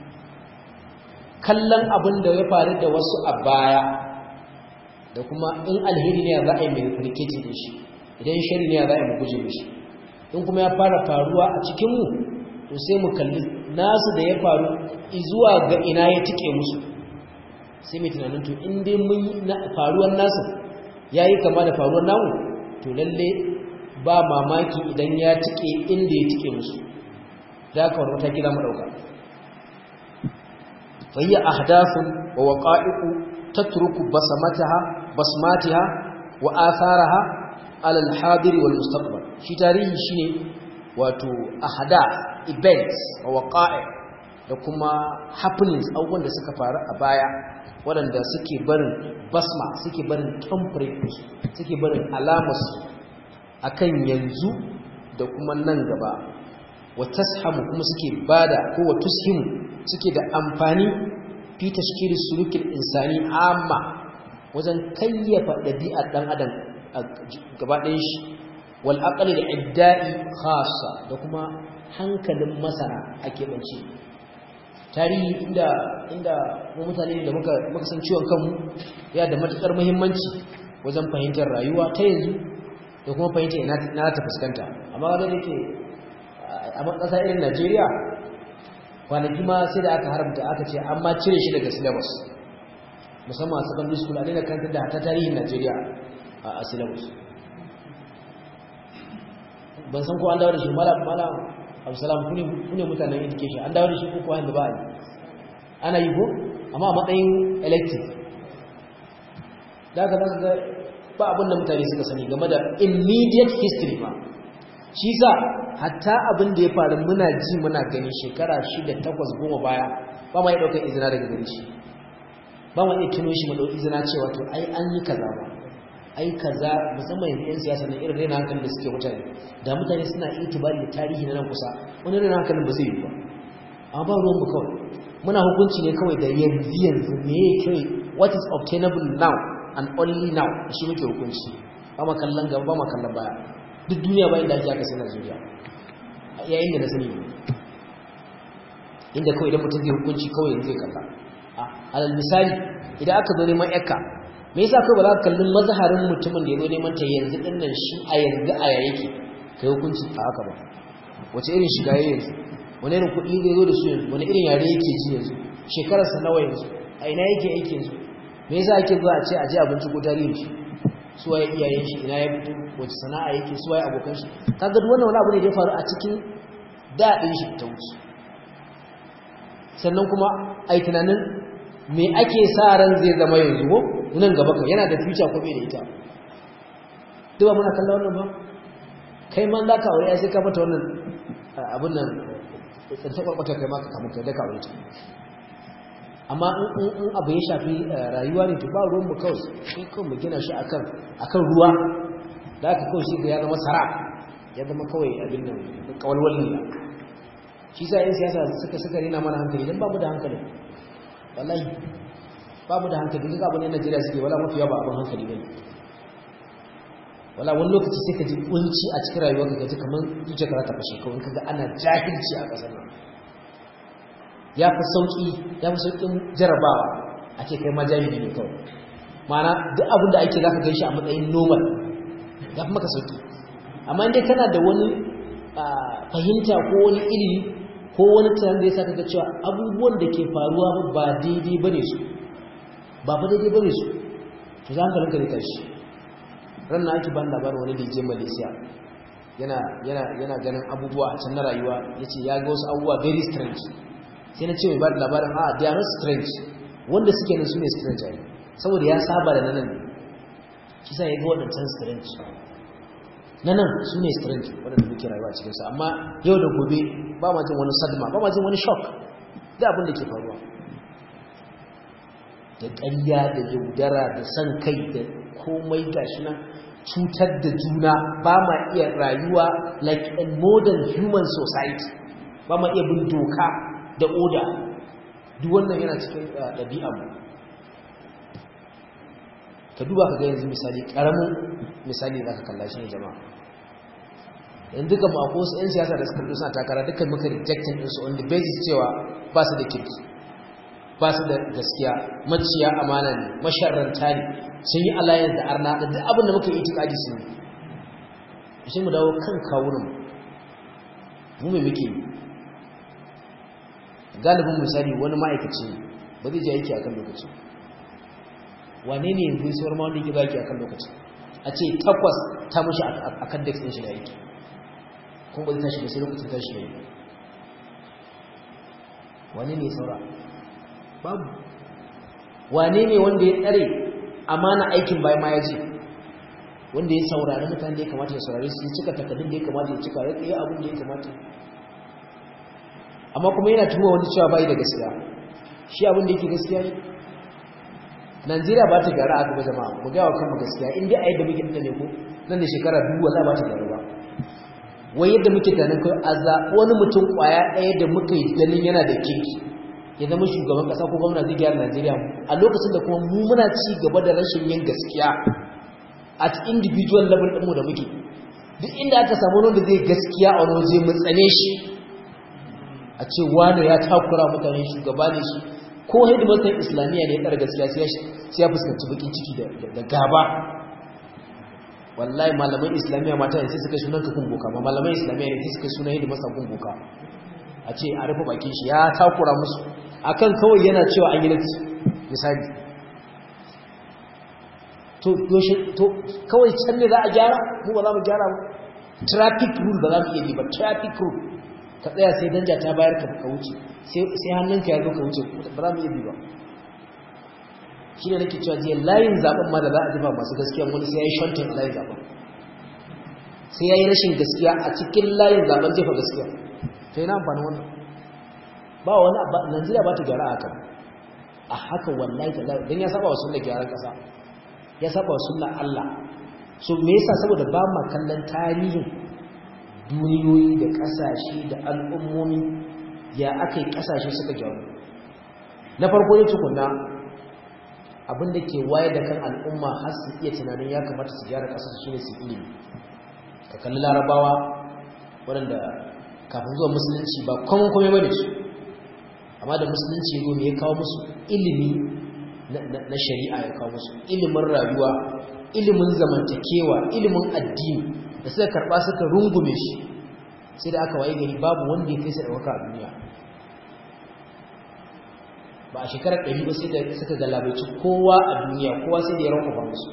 kallon abin da ya faru da wasu a baya da kuma in alheri ne za a yi mai rikicin da shi idan shari ne za a yi mu guje mishi in kuma ya fara faruwa a cikinmu to sai mu kalli nasu da ya faru zuwa ga ina ya tike musu sai mai tunanin to in dai mun faruwar nasu ya yi kama da faruwar namu to lalle ba mamaki idan ya tike inda ya tike musu da aka wani mataki za mu ɗauka fa hiya ahdathun wa waqa'iqu tatruku basmataha basmatiha wa atharaha ala al-hadir wal mustaqbal shi tarihi shine wato ahdath events wa waqa'i da kuma happenings abubuwan da suka faru a baya waɗanda suke barin basma suke barin thumbprint suke barin alamus akan yanzu da kuma nan gaba wa tashamu kuma suke bada ko wa tushimu suke da amfani fi tashkili sulukin insani amma wajen kayyafa ɗabi'ar ɗan adam a gaba ɗayan shi wal aqli da idda'i khassa da kuma hankalin masana a keɓance tarihi inda inda mu mutane da muka muka san ciwon kanmu ya da matukar muhimmanci wajen fahimtar rayuwa ta yanzu da kuma fahimtar ina na ta fuskanta amma wanda yake a ƙasa irin Najeriya kwanaki ma sai da aka haramta aka ce an ma cire shi daga syllabus musamman a secondary school a daina kantar da ta tarihin Najeriya a syllabus ban san ko an dawo da shi malam malam Abdulsalam kune kune mutanen education an dawo da shi ko ko da ba a yi ana yi ko amma a matsayin elective da aka zaka ga ba abin da mutane suka sani game da immediate history ma shi sa hatta abin da ya faru muna ji muna gani shekara shida takwas goma baya ba ma yi ɗaukar izina daga gari shi ba ma iya tuno shi ma ɗau izina cewa to ai an yi kaza ba ai kaza musamman yanzu 'yan siyasa na irin raina hankalin da suke mutane da mutane suna itibari da tarihi na nan kusa wani raina hankalin ba zai yi ba amma ba ruwan mu kawai muna hukunci ne kawai da yanzu yanzu me ya kai what is obtainable now and only now shi muke hukunci ba ma kallon gaba ba ma kallon baya duk duniya bayan da ake aka sai Najeriya yayin da na sani ne inda kawai idan mutum zai hukunci kawai yanzu ya kalla alal misali idan aka zo neman yakka me yasa kai ba za ka kalli mazharin mutumin da ya zo neman ta yanzu din nan shi a yanzu a ya yake kai hukunci a haka ba wace irin shiga yayi yanzu wani irin kuɗi zai zo da su yanzu wani irin yare yake ji yanzu shekararsa nawa yanzu a ina yake aiki yanzu me yasa ake zuwa a ce a je abinci ko tarihin shi su waye iyayen shi ina ya fito wace sana'a yake su waye abokan shi kaga duk wannan wani abu ne da ya faru a cikin daɗin shi ta wuce sannan kuma ai tunanin me ake sa ran zai zama yanzu ko nan gaba kan yana da future ko bai da ita duk ba muna kallon wannan ba kai man za ka aure sai ka mata wannan abin nan tsanta kwarkwata kai ma ka kamun kai da ka aure ta amma in abu ya shafi rayuwa ne to ba ruwan mu kawai sai kawai mu gina shi akan akan ruwa da aka kawai shi ga ya zama sara ya zama kawai abin nan kawalwalin ne shi sa yan siyasa suka suka rena mana hankali dan babu da hankali wallahi babu da hankali duk abin da Najeriya suke wala mafiya ba abin hankali bane wala wani lokaci sai ka ji kunci a cikin rayuwarka ka ji kamar zuciyarka ta fashe kawai kaga ana jahilci a kasar nan ya fi sauƙi ya fi sauƙin jarabawa a ce kai ma jahili ne kawai mana duk abin da ake za ka shi a matsayin normal ya fi maka sauƙi amma inda kana da wani fahimta ko wani ilimi ko wani tunan da ya sa ka cewa abubuwan da ke faruwa ba daidai ba ne su ba ba daidai ba ne su to za ka rinka rikar shi ranar ake ban labarin wani da je malaysia yana ganin abubuwa a can na rayuwa ya ce ya ga wasu abubuwa very strange sai na ce mai ba da labarin a they are not strange wanda suke nan su ne strange a saboda ya saba da nanan ne shi sa ya ga waɗancan strange nanan su ne strange waɗanda muke rayuwa cikinsu amma yau da gobe ba ma jin wani sadma ba ma jin wani shock da abin da ke faruwa da ƙarya da yaudara da san kai da komai gashi nan cutar da juna ba ma iya rayuwa like a modern human society ba ma iya bin doka da oda duk wannan yana cikin ɗabi'anmu ka duba ka ga yanzu misali ƙaramin misali za ka kalla shi ne jama'a yanzu duka mu akwai wasu 'yan siyasa da suka suna takara dukkan muka rejectin ɗinsu on the basis cewa ba su da kirki ba su da gaskiya maciya amana ne masharranta ne sun yi alliance da arna da duk abin da muka yi itikadi sun yi sai mu dawo kan kawunan mu mai muke yi galibin misali wani ma'aikaci ba zai je aiki akan lokaci wane ne yanzu sauwar ma wanda yake zaki akan lokaci a ce takwas ta mushi akan dex ɗin shi da aiki kuma ba zai tashi ba sai lokacin tashi ya yi wane ne saura babu wane ne wanda ya tsare amana aikin bayan ma ya ce wanda ya saurari mutane da ya kamata ya saurari su cika takardun da ya kamata ya cika ya yi abin da ya kamata amma kuma yana tuma wani cewa bai da gaskiya shi abin da yake gaskiya ne Najeriya ba ta gyara a gaba jama'a mu ga wa kanmu gaskiya in dai a yadda muke da ne ko nan da shekara biyu wallahi ba ta gyara ba wai yadda muke ganin kai a zaɓi wani mutum ƙwaya ɗaya da muka yi ganin yana da kirki ya zama shugaban ƙasa ko gwamna zai gyara Najeriya a lokacin da kuma mu muna ci gaba da rashin yin gaskiya at individual level ɗinmu da muke duk inda aka samu wanda zai gaskiya a wani waje mu tsane shi a ce wani ya takura mutane shugaba ne shi ko hidimarsan islamiyya ne ya tsara gaskiya sai ya fuskanci bakin ciki da gaba wallahi malaman islamiyya mata ne sai suka sunan ka kumbuka ma malaman islamiyya ne sai suka sunan hidimarsa kumbuka a ce a rufe bakin shi ya takura musu akan kawai yana cewa an yi lati misali to yoshe to kawai can ne za a gyara mu ba za mu gyara ba traffic rule ba za mu iya bi ba traffic rule ka tsaya sai danja ta bayar ka ka wuce sai hannunka ya zo ka wuce ba za mu iya bi ba shi ne nake cewa jiya layin zaben ma da za a zuba masu gaskiya wani sai ya yi shantin layin zaben sai ya yi rashin gaskiya a cikin layin zaben jefa gaskiya to yana amfani wannan ba wani najeriya ba ta gyara a haka a haka wallahi ta don ya saba wa sunna gyaran kasa ya saba wa sunna allah so me yasa saboda ba ma kallon tarihin duniyoyi da kasashe da al'ummomi ya aka yi kasashe suka gyaru na farko ne tukunna abin da ke wayar da kan al'umma har su iya tunanin ya kamata su gyara ƙasar su ne su ilimi ka kalli larabawa waɗanda kafin zuwa musulunci ba kwamin kome bane su amma da musulunci ya ne ya kawo musu ilimi na shari'a ya kawo musu ilimin rayuwa ilimin zamantakewa ilimin addini da suka karɓa suka rungume shi sai da aka waye gari babu wanda ya kai sai ɗauka a duniya ba a shekarar ɗari ba sai da suka galabaici kowa a duniya kowa sai da ya rankufa musu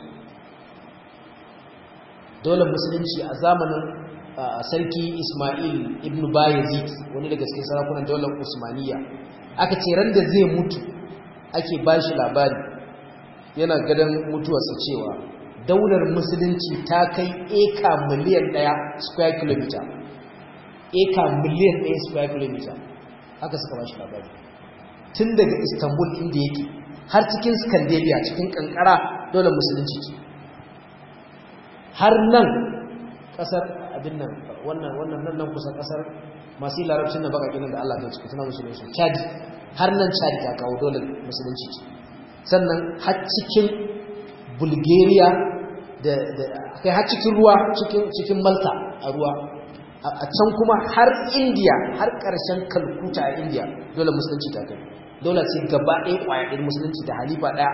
dole musulunci a zamanin sarki ismail ibn bayezid wani daga cikin sarakunan daular usmaniya aka ce ran da zai mutu ake ba shi labari yana gadon mutuwarsa cewa daular musulunci ta kai eka miliyan ɗaya square kilometer eka miliyan ɗaya square kilometer haka suka ba shi labari tun daga istanbul inda yake har cikin scandinavia cikin kankara dole musulunci ce har nan kasar abin nan wannan wannan nan nan kusa kasar masu yi larabcin na baka ginin da Allah ta ciki tana musulunci chadi har nan chadi ta kawo dole musulunci ce sannan har cikin bulgaria da kai har cikin ruwa cikin malta a ruwa a can kuma har india har ƙarshen kalkuta a india dole musulunci ta kai dole sai gaba ɗaya ƙwaya ɗin musulunci da halifa ɗaya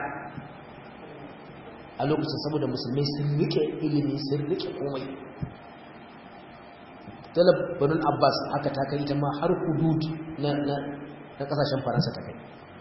a lokacin saboda musulmai sun rike ilimi sun rike komai dole banin abbas haka ta kai ita ma har hudud na ƙasashen faransa ta kai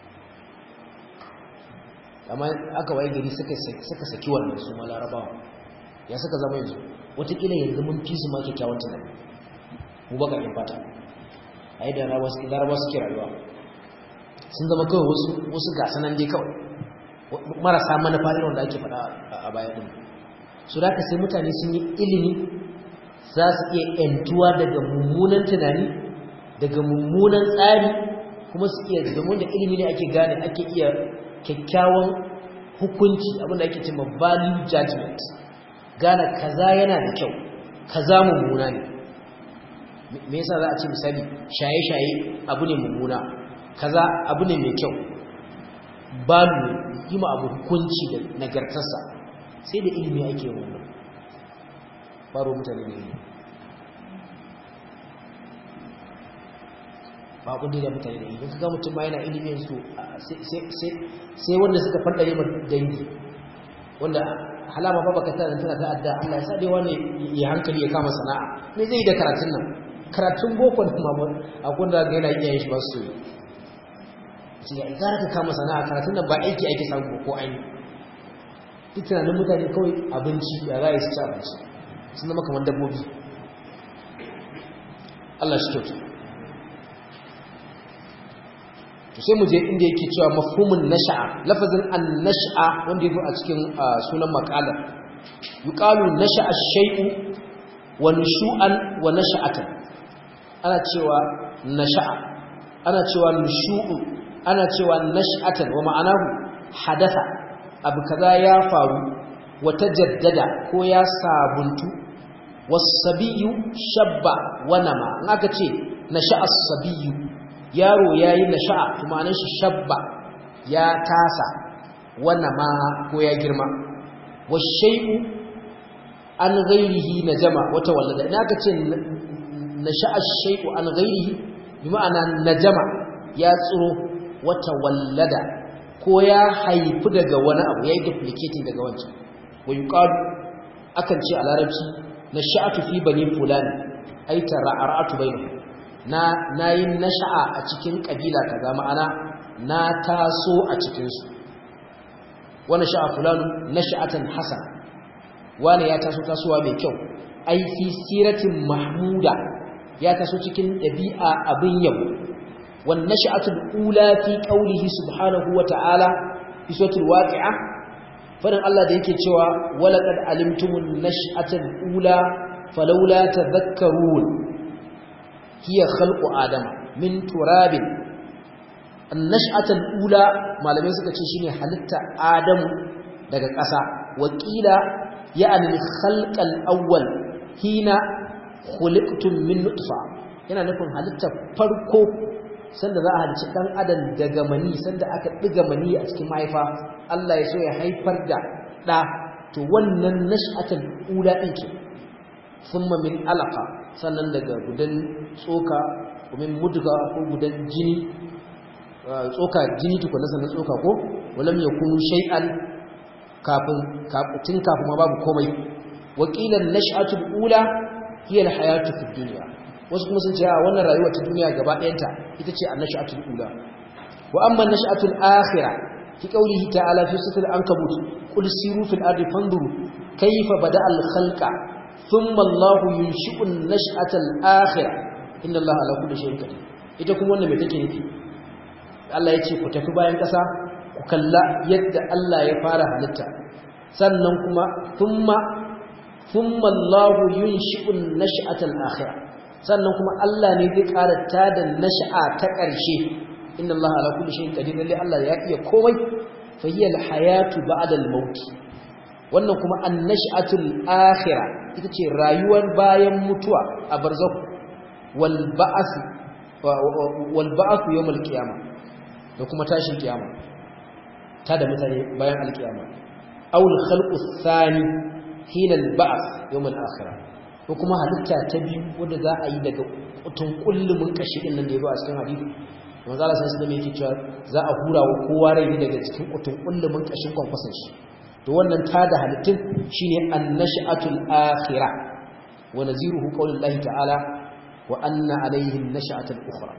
amma aka waye gari suka saki wannan su ma larabawa ya suka zama yanzu watakila yanzu mun fi su ma kyakkyawan tunani mu baka in fata a yi da larabawa suke rayuwa sun zama kawai wasu wasu gasanan dai kawai marasa manufa irin da ake faɗa a baya ɗin su da sai mutane sun yi ilimi za su iya ‘yantuwa daga mummunan tunani daga mummunan tsari kuma su iya domin da ilimi ne ake gane ake iya kyakkyawan hukunci abinda ake cewa value judgment gane kaza yana da kyau kaza mummuna ne me yasa za a ce misali shaye-shaye abu ne mummuna kaza abu ne mai kyau balu yi ma abu hukunci da nagartarsa sai da ilimi ake yin wannan faro mutane da ilimi ba abin da mutane da ilimi kaga mutum ma yana ilimin su sai wanda suka fadare ma dangi wanda halama ba baka tana tana ta'adda Allah ya sa dai wani ya hankali ya kama sana'a me zai yi da karatun nan karatun boko da mamon akwai da ga yana iya shi ba su yi ce ya gara ka kama sana'a karatun nan ba aiki ake samu ko aini duk tunanin mutane kawai abinci ya za su ci abinci sun zama kamar dabbobi Allah shi kyautu to sai mu je inda yake cewa mafhumun nasha'a lafazin an-nash'a wanda yake a cikin sunan maqalar yuqalu nasha'a shay'u wa nushu'an wa nasha'atan ana cewa nasha'a ana cewa nushu'u ana cewa nash'atan wa ma'anahu hadatha abu kaza ya faru wa tajaddada ko ya sabuntu was-sabiyyu shabba wa nama in aka ce nasha'a as-sabiyyu yaro yayi nasha'a kuma anan shi shabba ya tasa wa nama ko ya girma wash-shay'u an ghairihi najama wa tawallada in aka ce nasha'a ash-shay'u an ghairihi bi ma'ana najama ya tsiro wa tawallada ko ya haifi daga wani abu yayi duplicating daga wancan wa yuqalu akan ce a larabci nasha'atu fi bani fulani ai tara'atu bainahu na nayin nasha'a a cikin kabila kaza ma'ana na taso a cikin su wa nasha'a fulanu nasha'atan hasana wani ya taso tasowa mai kyau ai fi siratin mahmuda ya taso cikin dabi'a abin yabo wan nasha'atul ula fi qawlihi subhanahu wa ta'ala fi suratul waqi'ah farin Allah da yake cewa walaqad alimtumun nash'atal ula falawla tadhakkarun hiya khalqu adama min turabin an-nash'atal ula malamai suka ce shine halitta adamu daga ƙasa wakila ya'ni khalqal awwal hina khuliqtum min nutfa yana nufin halitta farko sanda za a halicci dan adam daga mani sanda aka diga mani a cikin mahaifa Allah ya so ya haifar da da to wannan nash'atul ula din ce thumma min alaqa sannan daga gudan tsoka min mudga ko gudan jini tsoka jini tukuna sannan tsoka ko walam yakunu shay'an kafin tun kafin ma babu komai wakilan nash'atul ula hiya alhayatu fid dunya wasu kuma sun ce a wannan rayuwar ta duniya gaba ɗayanta ita ce annash'atul ula wa amma annash'atul akhirah fi qawlihi ta'ala fi suratul ankabut qul siru fil ardi fanzuru kayfa bada'a al khalqa thumma Allahu yunshi'u an-nash'atal akhirah inna Allaha ala kulli shay'in qadir ita kuma wannan me take nufi Allah ya ce ku tafi bayan ƙasa ku kalla yadda Allah ya fara halitta sannan kuma thumma thumma Allahu yunshi'u an-nash'atal akhirah sannan kuma Allah ne zai ƙara tada nash'a ta ƙarshe inna Allah ala kulli shay'in qadir lalle Allah ya iya komai fa hiya al-hayatu ba'da al-maut wannan kuma an-nash'atul akhirah ita ce rayuwar bayan mutuwa a barzakh wal ba'th wal ba'th yawm al-qiyamah da kuma tashin kiyama tada mutane bayan al-qiyama aw al-khalqu ath-thani hina al-ba'th yawm al-akhirah ko kuma halitta ta biyu wanda za a yi daga kutun kullumin kashi din nan da ya ba a cikin hadisi manzo Allah sai da yake cewa za a hura wa kowa rai daga cikin kutun kullumin kashin kwankwasan shi to wannan ta da halittun shine annash'atul akhirah wa naziruhu qaulullahi ta'ala wa anna alayhi an-nash'atul ukhra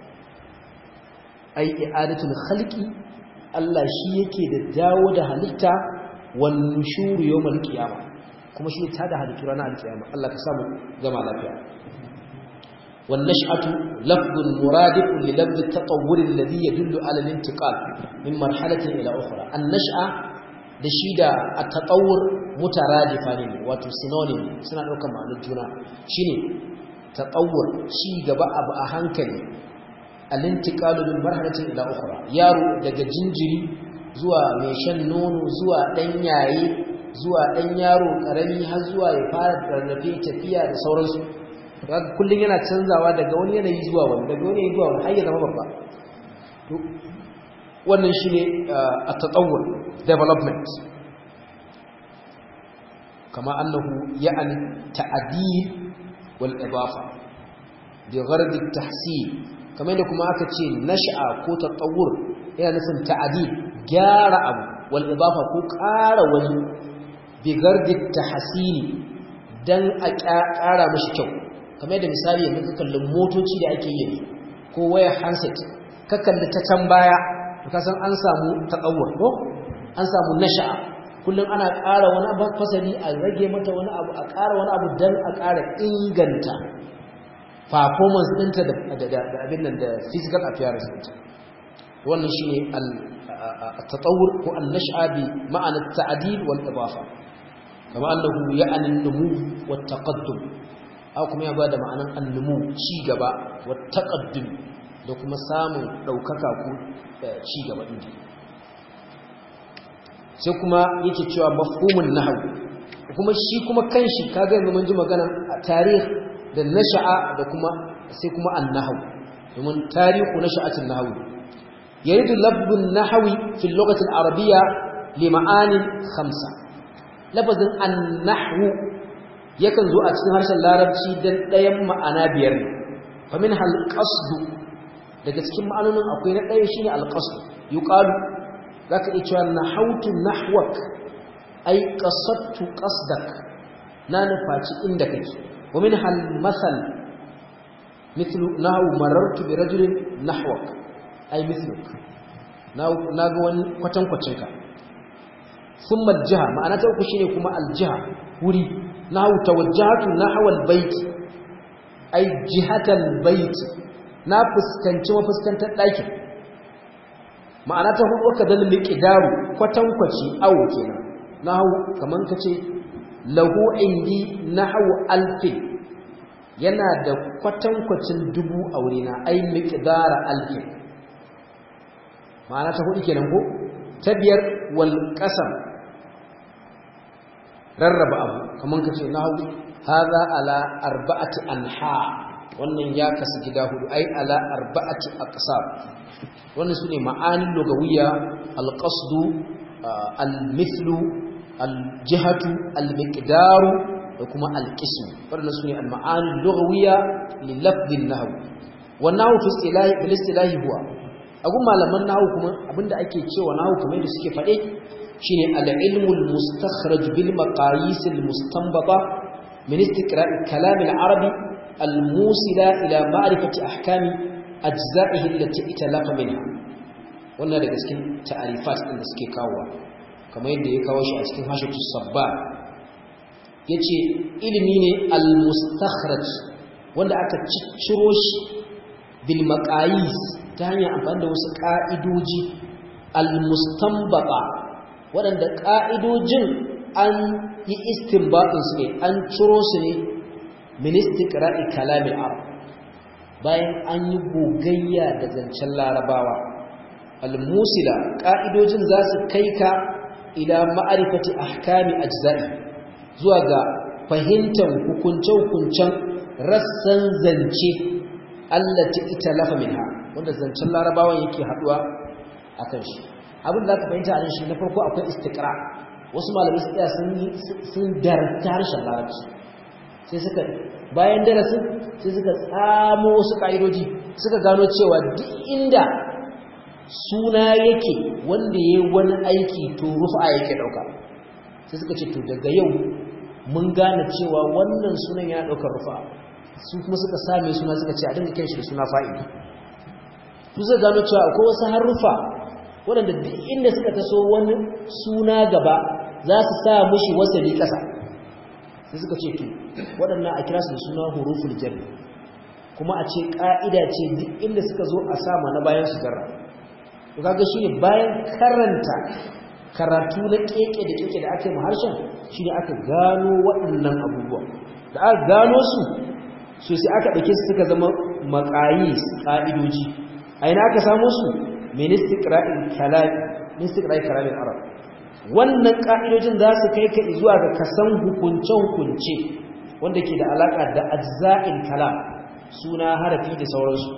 ai i'adatul khalqi Allah shi yake da dawo da halitta wan nushur yawmal qiyamah kuma shi ta da halittu ranar alkiyama Allah ka samu gama lafiya wan nash'atu lafdun muradifun li lafdh at-tatawwur alladhi yadullu ala al-intiqal min marhalatin ila ukhra an-nash'a da shi da at-tatawwur mutaradifa ne wato synonym suna daukar ma'anar juna shine tatawwur ci gaba abu a hankali al-intiqal min marhalatin ila ukhra yaro daga jinjiri zuwa mai shan nono zuwa dan yaye zuwa ɗan yaro ƙarami har zuwa ya fara rarrafe tafiya da sauransu kullum yana canzawa daga wani yanayi zuwa wani daga wani yanayi zuwa wani har ya zama babba wannan shi ne a tatsawar development kama annahu ya'ani ta'adil wal idafa bi ghardi tahsil kamar da kuma aka ce nash'a ko tatawur yana nufin ta'adil gyara abu wal idafa ko ƙara wani bigardi tahsini dan a ƙara mashi kyau kamar da misali yanzu ka kallon motoci da ake yi ko wayar handset ka kalli ta can baya ka san an samu taqawwur ko an samu nasha'a kullum ana ƙara wani abu fasali a rage mata wani abu a ƙara wani abu dan a ƙara inganta performance ɗinta da abin nan da physical appearance ɗinta wannan shine al-tatawur ko an-nash'a bi ma'ana at-ta'dil wal idafa kama annahu ya'ni an-numu wat taqaddum aw kuma ya bada ma'anan an-numu ci gaba wat taqaddum da kuma samun daukaka ko ci gaba din sai kuma yake cewa mafhumun nahwu kuma shi kuma kanshi kaga yanzu mun ji magana a tarih da nasha'a da kuma sai kuma an-nahwu domin tarihu nasha'atin nahwu yaridu lafzun nahwi fi lughati al-arabiyya li ma'ani khamsa lafazin an-nahwu yakan zo a cikin harshen larabci dan ɗayan ma'ana biyar ne fa min hal qasd daga cikin ma'anonin akwai na ɗaya shine al-qasd yuqalu zaka iya cewa nahawtu nahwak ay qasadtu qasdak na nufaci inda kake wa min hal masal mithlu nahu marartu bi rajulin nahwak ay mithluk na ga wani kwatankwacin ka thumma al-jiha ma'ana ta uku shine kuma al-jiha wuri nahu tawajjahatu nahwa al-bayt ay jihatal bayt na fuskanci mafuskantar ɗakin ma'ana ta hudu ka dal miqdaru kwatankwaci awo kenan nahu kaman kace lahu indi nahwu alfin yana da kwatankwacin dubu a wurina ai miqdara alfin ma'ana ta hudu kenan ko ta biyar wal qasam rarraba abu kaman kace nahu hadha ala arba'ati anha wannan ya kasu gida hudu ai ala arba'ati aqsam wannan sune ma'anin lugawiyya alqasdu almithlu aljihatu almiqdaru da kuma alqism wannan sune alma'anin lugawiyya li lafdhin nahw wannan fi istilahi bil istilahi huwa agun malaman nahwu kuma abinda ake cewa nahwu kamar yadda suke fade shine al-ilmu al-mustakhraj bil maqayis al-mustanbata min istiqra'i kalam al-arabi al-musila ila ma'rifati ahkami ajza'ihi allati italaqa minha wannan daga cikin ta'arifat din da suke kawowa kamar yadda ya kawo shi a cikin hashatu sabba yace ilimi ne al-mustakhraj wanda aka cicciro shi bil maqayis ta hanyar amfani da wasu ka'idoji al-mustanbata waɗanda ka'idojin an yi istinbatin su ne an ciro su ne min istiqra'i kalamil arab bayan an yi gogayya da zancen larabawa al-musila ka'idojin za su kai ka ila ma'arifati ahkami ajza'i zuwa ga fahimtar hukunce-hukuncen rassan zance allati italafa minha wanda zancen larabawan yake haduwa akan shi abin da aka fahimta a shi na farko akwai istiqra wasu malamai su tsaya sun sun darta harshen larabci sai suka bayan darasin sai suka tsamo wasu ka'idoji suka gano cewa duk inda suna yake wanda yayi wani aiki to rufa yake dauka sai suka ce to daga yau mun gane cewa wannan sunan yana daukar rufa su kuma suka same suna suka ce a dinga kiran shi da suna fa'ili su zai gano cewa akwai wasu harufa waɗanda duk inda suka taso wani suna gaba za su sa mushi wasali ƙasa sai suka ce to waɗannan a kira su da suna huruful jarri kuma a ce ƙa'ida ce duk inda suka zo a sama na bayan su jarra to kaga shine bayan karanta karatu na keke da keke da aka yi harshen shine aka gano waɗannan abubuwa da aka gano su so sai aka ɗauke su suka zama maƙayis ƙa'idoji a ina aka samu su ministikra'in kalamin arab wannan ƙa'idojin za su kai ka zuwa ga kasan hukunce-hukunce wanda ke da alaƙa da ajza'in kalam suna harafi da sauransu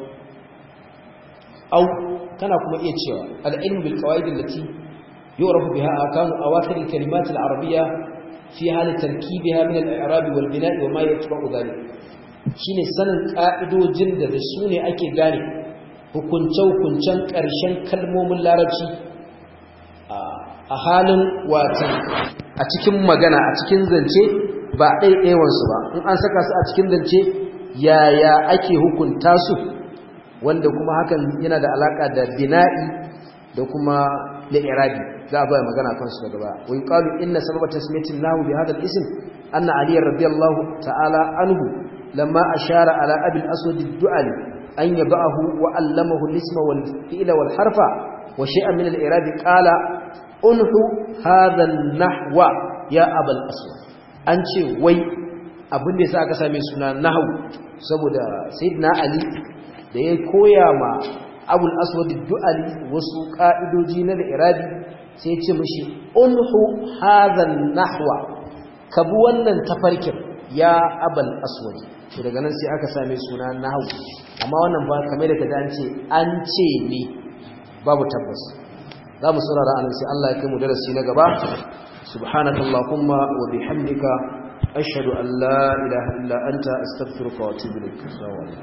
au kana kuma iya cewa al'ilmu bil qawaidin lati yu'rafu biha akamu awakhir al-kalimat al-arabiyya fi hal tarkibiha min al-i'rab wal bina' wa ma yatba'u dhalik shine sanin ka'idojin da da su ne ake gane hukunce-hukuncen ƙarshen kalmomin larabci a halin watan a cikin magana a cikin zance ba ɗaiɗaiwansu ba in an saka su a cikin zance yaya ake hukunta su wanda kuma hakan yana da alaƙa da bina'i da kuma li'irabi za a baya magana kansu daga ba wa yuqalu inna sababa tasmiyatin lahu bi hadha al-ism anna ali radiyallahu ta'ala anhu lamma ashara ala abi al-aswad ad-du'ali an yabahu wa allamahu al-isma wal fi'la wal harfa wa shay'an min al-i'rab qala unhu hadha an-nahwa ya abal aswad an ce wai abin da yasa aka same suna nahwu saboda sayyidina ali da ya koya ma abul aswad du'ali wasu ka'idoji na al-i'rabi sai ya ce mishi unhu hadha an-nahwa kabu wannan tafarkin ya abal aswad to daga nan sai aka same suna nahwu amma wannan ba kamar da kaza an ce an ce ne babu tabbas za mu saurara anan sai Allah ya kai mu darasi na gaba subhanakallahumma wa bihamdika ashhadu an la ilaha illa anta astaghfiruka wa atubu ilaik